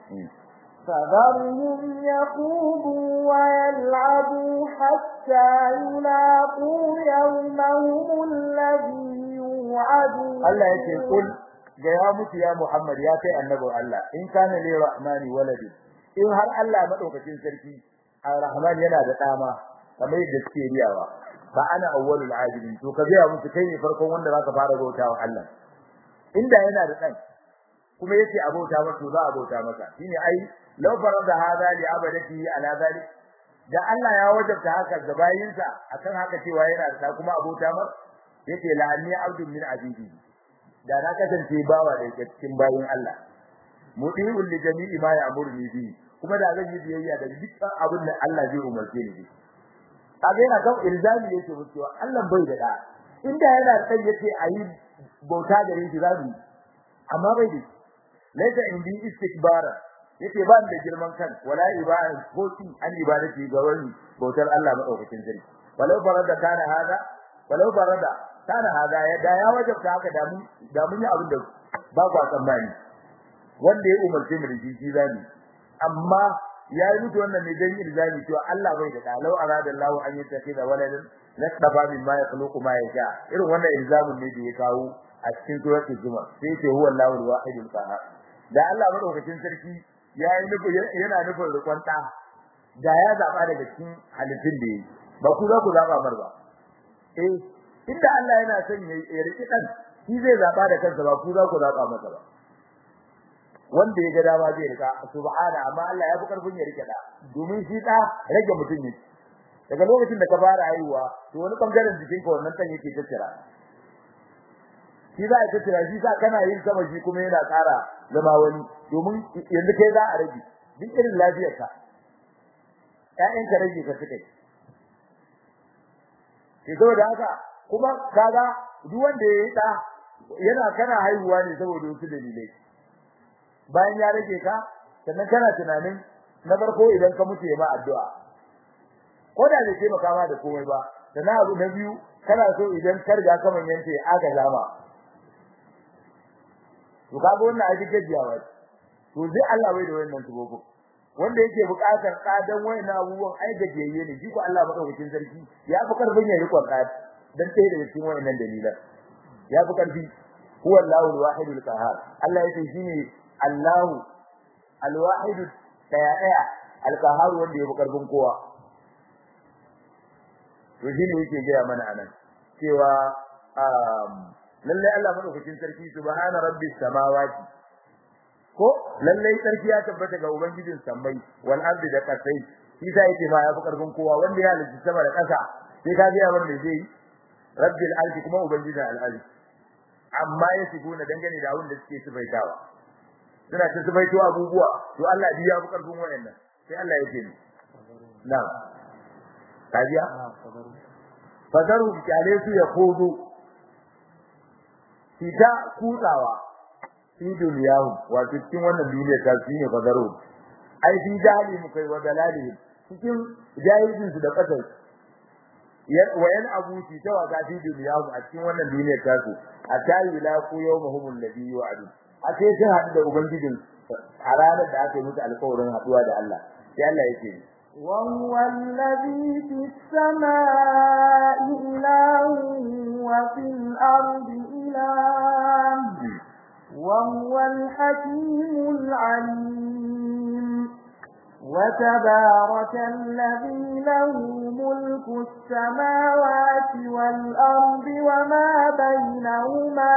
فذرهم يخوضوا ويلعبوا حتى يلاقوا يومهم الذي يوعدون Allah yake kul ga ya mutu ya Muhammad ya kai annabin Allah in kana li rahmani waladi in har Allah madaukakin sarki ar-rahman yana da dama kamar yadda suke riyawa fa ana awwalul abidin to ka ga musu kai ne farkon wanda zaka fara bautawa Allah inda yana da dan kuma yace abota masa za a bauta masa shine ai law farada hada li abadati ala zalik da Allah ya wajabta haka ga bayinsa akan haka cewa yana da kuma abota masa yace la anni abdun min abidi da na kasance bawa da yake cikin bayin Allah mudiul li jami'i ma ya'muruni bi kuma da zan yi biyayya da dukkan abin da Allah zai umarce ni kaga yana kan ilzami yake mutuwa Allah bai da da inda yana san yace ayi bauta gare shi zabi amma bai da laita indi istikbara yace ba da girman kan wala ibada ko tin an ibadati ga wani bautar Allah madaukakin sarki walau farada kana hada walau farada kana hada ya da ya wajabta haka da mun da mun yi abin da ba ku tsammani wanda ya umarce mu da shi shi zani amma ya yi mutu wannan ne dan ilzami cewa Allah bai da dalau arada Allah an yi tafiya waladan nasaba min ma yakhluqu ma yasha irin wannan ilzamin ne da ya kawo a cikin suratul zumar sai ce huwa Allahu al-wahidul qahhar da Allah madaukakin sarki ya yi nufi yana nufin rikon da da ya zaba daga cikin halittun da yi ba ku za ku zaba mar ba eh inda Allah yana son ya riki dan shi zai zaba da kansa ba ku za ku zaba masa ba wanda ya ga dama zai rika subhana amma Allah ya fi karfin ya rike da domin shi da rage mutum ne daga lokacin da ka fara haihuwa to wani bangaren jikin ka wannan tan yake tattara shi za a tattara shi sa kana yin sama shi kuma yana ƙara zama wani domin yanzu kai za a rage duk irin lafiyarka ƴaƴanka rage ka suka yi saboda haka kuma kaga duk wanda ya yi da yana kana haihuwa ne saboda wasu dalilai bayan ya rage ka sannan kana tunanin na farko idan ka mutu ya ma addu'a ko da bai taimaka ma da komai ba sannan abu na biyu kana so idan ka riga ka manyanta ya aka zama to kaga wannan aji gajiyawa to zai Allah bai da wannan tubogo wanda yake buƙatar kadan wayannan abubuwan ai gajiyayye ne shi ko Allah madaukakin sarki ya fi karfin ya rikon kad dan sai daga cikin wayannan dalilan ya fi karfi huwa Allahu al-wahidul qahhar Allah yake shine Allahu al-wahid daya daya al-qahhar wanda yafi karfin kowa to shine yake gaya mana anan cewa um lalle Allah madaukakin sarki subhana rabbis samawati ko lalle sarki ya tabbata ga ubangijin sammai wal ardi da kasai shi sai yake ma yafi karfin kowa wanda ya halitta sama da kasa sai ka ga wanda zai rabbil ardi kuma ubangijin al-ardi amma ya siguna dangane da abin da suke subaitawa suna ta zubaito abubuwa to Allah ya fi karfin wayannan sai Allah yake ni na kajiya fadaru kyale su ya kodo fita kutsawa fi duniyahu wato cikin wannan duniya ta shi ne fadaru ai fi jahili mu kai wa dalali cikin jahilin su da kasar wa yan abuti ta waka fi duniya a cikin wannan duniyar tasu hatta yulaqu yawmahum alladhi yu'adu a sai sun haɗu da ubangijin a ranar da aka yi musu alƙawarin haɗuwa da Allah sai Allah yake وهو الذي في السماء إله وفي الأرض إله وهو الحكيم العليم وتبارك الذي له ملك السماوات والأرض وما بينهما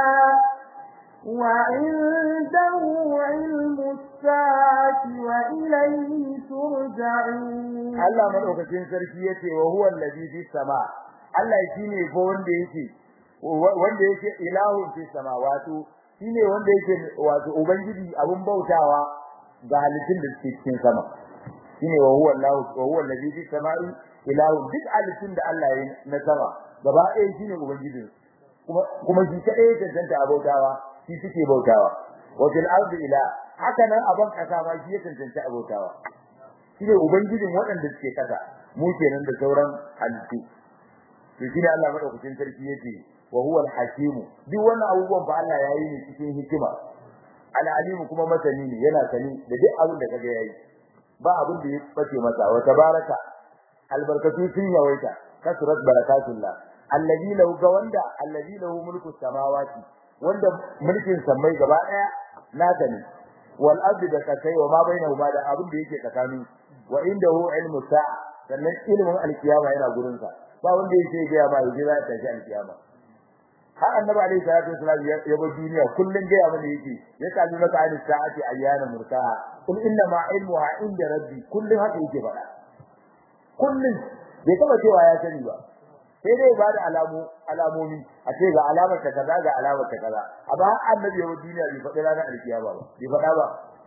وعنده علم الساعة وإليه ترجعون الله من أكتين سركيته وهو الذي في السماء الله يشيني فون ديكي wanda yake ilahun fi samawati shine wanda yake wato ubangiji abun bautawa ga halittun da suke cikin sama shine wa huwa Allah wa huwa alladhi fi samai ilahun duk halittun da Allah ya na sama gaba ɗaya shine ubangiji kuma kuma shi kadai ya tantance abautawa shi suke bautawa wa fil ardi ila haka nan aban kasa ma shi ya tantance abautawa shine ubangijin waɗanda suke kasa mu kenan da sauran halittu to shine Allah madaukakin sarki yake wa huwa al-hakim duk wannan abubuwan ba Allah yayi ne cikin hikima al-alim kuma masani ne yana sani da duk abin da kaga yayi ba abin da ya bace masa wa tabaraka albarkatu sun yawaita kasrat barakatullah alladhi lahu ga wanda alladhi lahu mulku samawati wanda mulkin samai gaba daya naka ne wal ardi da kasai wa ma bainahuma da abin da yake tsakanin wa indahu ilmu sa'a sannan ilmin alkiyama yana gurin sa ba wanda yake ga ma yaji za ta shi alkiyama har annabi alaihi salatu wasallam ya bar duniya kullun ga mana yake ya kalli maka an sa'ati ayyana mursaha kul inna ma ilmuha inda rabbi kullun haka yake faɗa kullun bai taba cewa ya sani ba sai dai ba da alamu alamomi a ce ga alamar ta kaza ga alamar ta kaza amma annabi ya duniya bai faɗi ranar alkiyama ba bai faɗa ba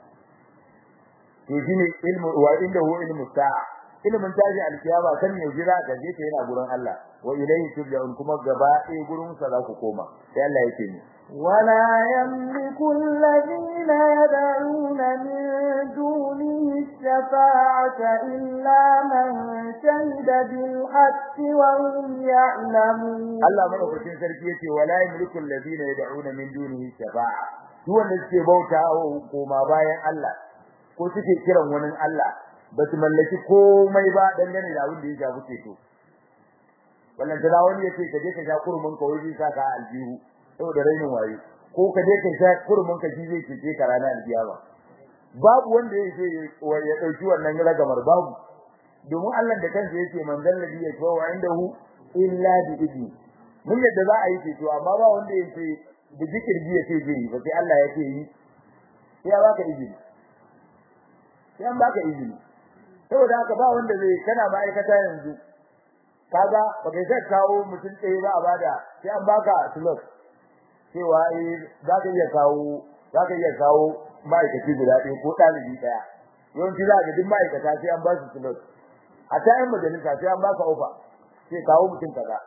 to shine ilmu wa inda hu ilmu sa'a ilmin tashi alkiyama kan ne jira da je yana gurin Allah wa ilayhi turja'un kuma gaba ɗaya gurin sa za ku koma sai Allah yake ni ولا يملك الذين يدعون من دونه الشفاعة إلا من شهد بالحق وهم يعلمون Allah madaukakin sarki yace wala yamliku alladhina yad'una min dunihi shafa'a duk wanda suke bauta koma bayan Allah ko suke kiran wani Allah ba su mallaki komai ba dangane da abin da ya shafi ceto wannan da wani yace ka je ka sha kurmin ka wai sa ka aljihu saboda rainin waye ko ka je ka sha kurmin ka shi zai cece ka ranar alkiyama babu wanda yake ya dauki wannan ragamar babu domin Allah da kansa yake man zallabi ya tawa indahu illa bi idni mun yadda za a yi ceto amma ba wanda yake da zikirji ya ce zai ba sai Allah ya ce yi sai ya baka izini sai an baka izini saboda haka ba wanda zai kana ma'aikata yanzu kaga ba kai sai kawo mutum ɗaya ba a bada sai an baka slot cewa eh za ka iya kawo za ka iya kawo ma'aikaci guda ɗaya ko ɗalibi ɗaya yawanci za ka duk ma'aikata sai an ba su slot a ta yin majalisa sai an baka ofa sai kawo mutum kaza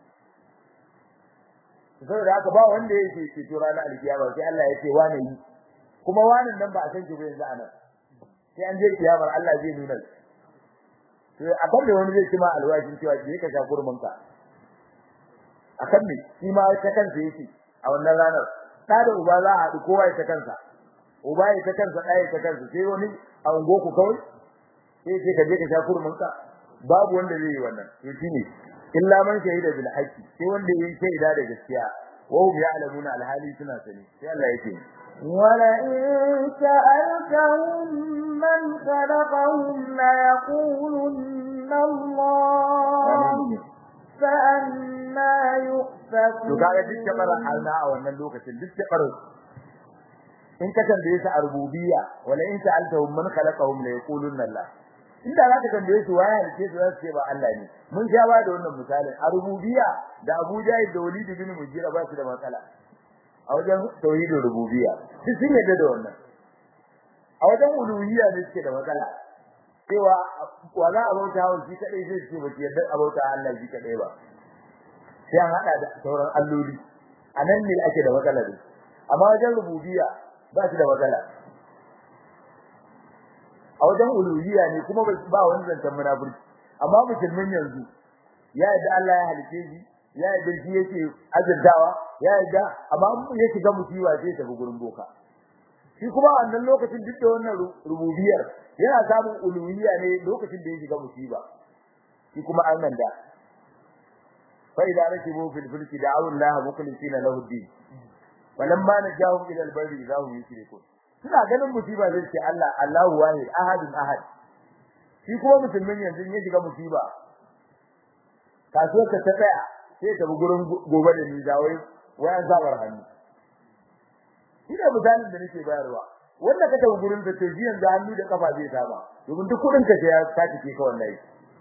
saboda haka ba wanda yake ceto ranar alkiyama sai Allah ya ce wane yi kuma wanan nan ba a san shi ba yanzu anan sai an je kiyamar Allah zai nuna to akan da wani zai ci ma alwashin cewa je ka sha kurmin ka akan me shi ma ta kansa yake a wannan ranar da da uba za a haɗu kowa ya ta kansa uba ya ta kansa ɗaya ta kansa sai wani a ungo ku kawai sai sai ka je ka sha kurmin ka babu wanda zai yi wannan to shine illa man shahida bil haqqi sai wanda yayi shaida da gaskiya wa hum ya'lamuna al hali suna sani sai Allah yake ولئن سألتهم من خلقهم ليقولن الله فأنا يؤفكون to kaga duk kamar Allah a wannan lokacin duk kamar in ka tambaye su a rububiyya wala in sa'altahum man khalaqahum la yaqulunna Allah inda za ka tambaye su waye halice su za su ce ba Allah ne mun sha ba da wannan misalin a rububiyya da Abu Jahil da Walid bin Mughira ba su da matsala a wajen tauhidin rububiyya duk sun yarda da wannan a wajen uluhiyya ne suke da matsala cewa wa za a bauta wa shi kadai sai ce ba ki yarda a bauta Allah shi kadai ba sai an hada da sauran alloli anan ne ake da matsala ne amma wajen rububiyya ba shi da matsala a wajen uluhiyya ne kuma ba wani zancen munafurci amma musulmin yanzu ya yadda Allah ya halice shi ya yadda shi yake azurtawa ya yadda amma ya shiga musiba sai ta gurin boka shi kuma wannan lokacin duk da wannan rububiyar yana samun uluhiyya ne lokacin da ya shiga musiba shi kuma an nan da fa idza rakibu fil fulki da'u Allah mukhlisina lahu din falamma najahum ila al-barri idza hum yushrikun suna ganin musiba zai ce Allah Allahu wahid ahadun ahad shi kuma musulmin yanzu ya shiga musiba kasuwar ka ta tsaya sai ta bi gurin gobe da ni da wai wayan zabar hannu ina misalin da nake bayarwa wanda ka tafi gurin da tafi yanzu hannu da kafa zai saba domin duk kudin ka ya saki ke ka wallahi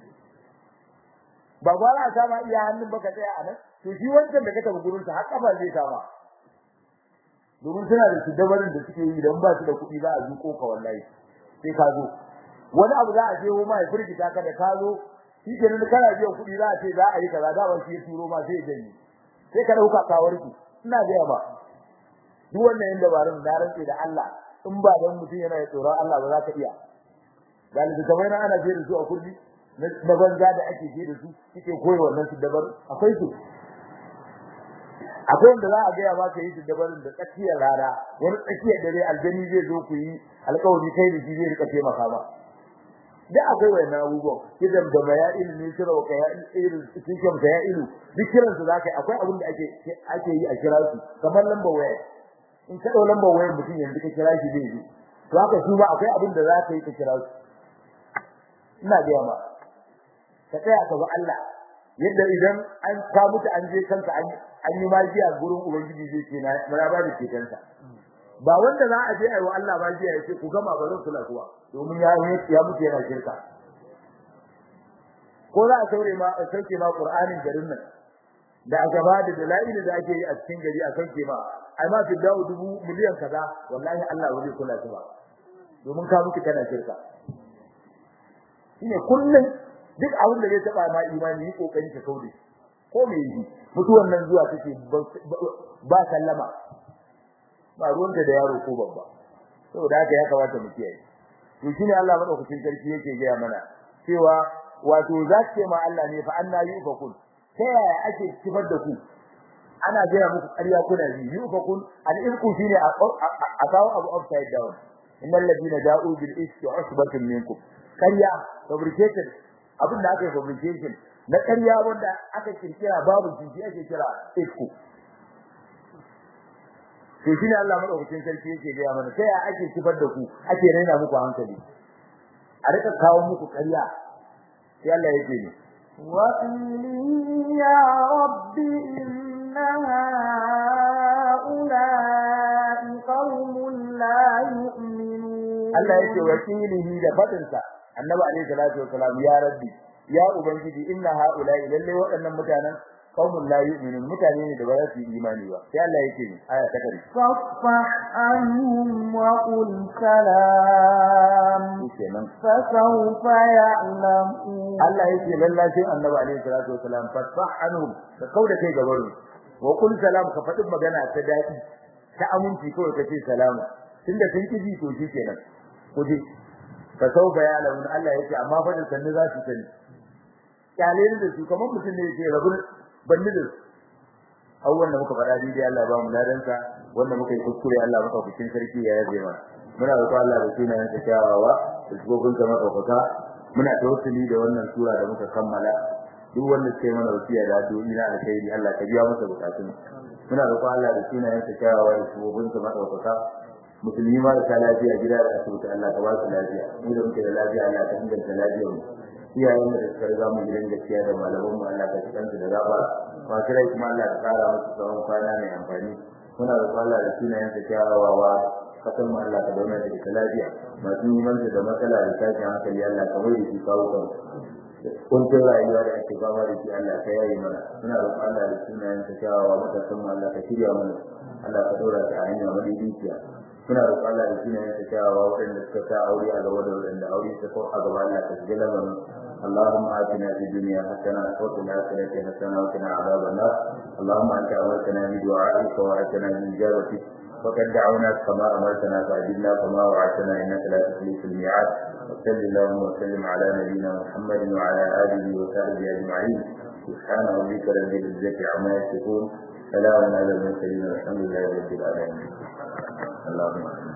ba gwara a sama iya hannun baka tsaya a nan to shi wancan da ka tafi gurin sa har kafa zai saba domin suna da su dabarin da suke yi idan ba su da kuɗi za a zuko ka wallahi sai ka zo wani abu za a je ma ya firgita ka da ka zo shi ke nan kana biyan kuɗi za a ce za a yi kaza da ba shi ya turo ma sai ya janye sai ka dauka kawarki ina ga ba duk wannan yin dabarun na rantsi da Allah in ba dan mutum yana da tsoron Allah ba za ka iya galibi kamar na ana je da su a kurdi na banza da ake je da su kike koyi wannan su dabar akwai su akwai wanda za a ga ya maka yi su dabarun da tsakiyar rana wani tsakiyar dare aljani zai zo ku yi alƙawari kai da shi zai rika taimaka ma da akwai wannan abubuwan kidan da maya ilimi sira wa kaya irin cikin kaya ilu duk kiran su zakai akwai abin da ake ake yi a kira su kamar lambar waya in ka dau lambar wayar mutum yanzu ka kira shi zai yi to haka su ba akwai abin da zaka yi ka kira su ina ga ma ka tsaya ka ba Allah yadda idan an ka mutu an je kanka an an yi magiya gurin ubangiji zai ce na mura ba da ketansa ba wanda za a je ayi wa Allah magiya ya ce ku gama ba zan kula kuwa domin ya ya mutu yana shirka ko za a saure ma a sauke ma Qur'anin garin nan da aka ba da dalail da ake yi a cikin gari a sauke ma ai ma fi dawo dubu miliyan kaza wallahi Allah ba zai kula ba domin ka mutu kana shirka shine kullun duk abin da zai taba ma imani yi kokari ka kaude ko me yi mutuwan nan zuwa take ba sallama ba ruwanta da yaro ko babba saboda haka ya kamata mu kiyaye to shine Allah madaukakin sarki yake gaya mana cewa wato zace ma Allah ne fa anna yufakun ta yaya ake kifar da ku ana gaya muku ƙarya kuna ji yufakun al-irku shine a kawo abu upside down innal ladina ja'u bil iski usbatun minkum ƙarya fabricated abin da aka yi fabrication na ƙarya wanda aka kirkira babu shi ake kira isku to shine Allah madaukakin sarki yake ga mana sai ake kifar da ku ake raina muku hankali a rika kawo muku ƙarya sai Allah yake ne wa ya rabbi inna ha'ula'i qaumun la yu'minun Allah yake wakilihi da fadin sa Annabi alaihi salatu wasalam ya rabbi ya ubangiji inna ha'ula'i lalle waɗannan mutanen qaumun la yu'minun mutane ne da ba za su yi imani ba sai Allah yake ni aya ta kare fasfah anhum wa qul salam kenan fa sawfa ya'lamun Allah yake lalla sai Annabi alaihi salatu wasalam fasfah anhum ka kauda kai gaban wa qul salam ka faɗi magana ta dadi ta aminci kawai kace salamu tunda sun kiji to kenan kuje fa sawfa ya'lamun Allah yake amma fa da sanni za su sani kyale da su kamar mutum ne yake rabu banni da abubuwan da muka faɗa dai Allah ba mu ladansa wanda muka yi kuskure Allah maka bikin sarki ya yabe mana muna roƙon Allah da sunayen sa kyawawa da shugaban sa madaukaka muna tawassuli da wannan sura da muka kammala duk wanda ke mana wasiya da addu'o'i na alkhairi Allah ka biya masa bukatun muna roƙon Allah da sunayen sa kyawawa da shugaban sa madaukaka musulmi ma da lafiya gida da asibiti Allah ka ba su lafiya mu da muke da lafiya Allah ka inganta lafiyar mu iyayen da suka riga mu gidan gaskiya da malaman mu Allah ka cikan su da gaba masu rai kuma Allah ka kara musu tsawon kwana mai amfani muna da Allah da sunayen sa kyawawa kasan mu Allah ka zauna da ita lafiya masu neman da matsala da tashin hankali Allah ka mai da shi kawo kan kuntun rayuwa da ake fama da shi Allah ka yayi mana muna da Allah da sunayen sa kyawawa matasan mu Allah ka shirya mana Allah ka dora ta a hanya madaidaiciya muna roƙon Allah da sunayen sa kyawawa waɗanda suka sa aure a gaba da waɗanda aure ta ko a gaba Allah ka shiga lamarin اللهم آتنا في الدنيا حسنة وفي الآخرة حسنة وقنا عذاب النار اللهم أنت أمرتنا بدعائك ووعدتنا بإجابتك وقد دعوناك كما أمرتنا فأجبنا كما وعدتنا إنك لا تخلف الميعاد وصل اللهم وسلم على نبينا محمد وعلى آله وصحبه أجمعين سبحان ربك رب العزة عما يصفون سلام على المرسلين والحمد لله رب العالمين اللهم آمين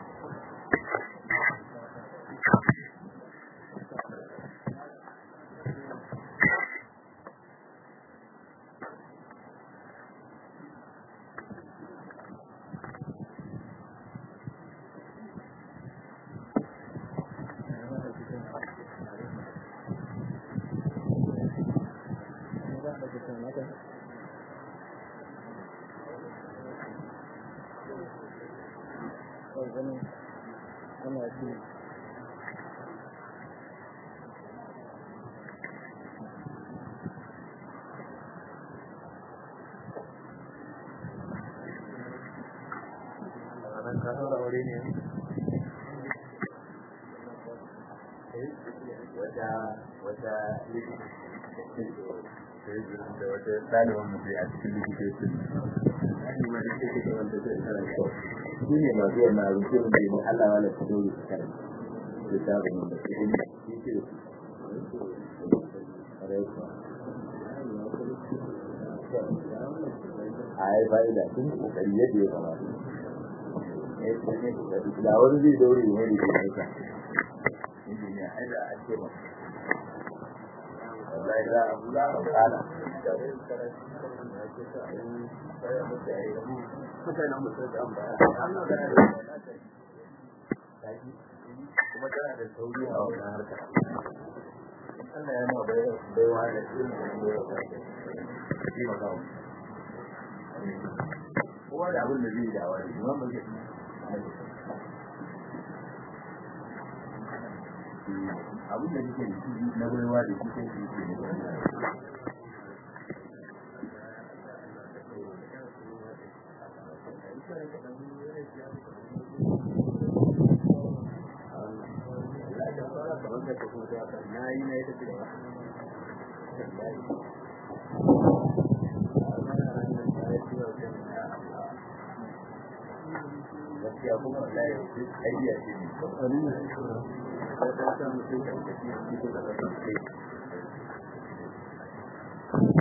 da wata ɗaliban mu a cikin likitocin shi ne masu yana rufe da ne Allah wala su dole su karanta littafin da su ne shi ke a yi fa'ida sun kokari yadda ya kamata da wani zai daure mai da ke aika injiniya ai da ake ba wallahi za a za a kala kuma tana da sauri a wannan harka Allah ya ma baiwa da ilimin da ya shi ma kawo kowa da abin da zai da wani kuma ba zai abin da nake da shi na baiwa da shi kai shi ke na yi na yi ta gaskiya kuma wallahi aidiya ce ne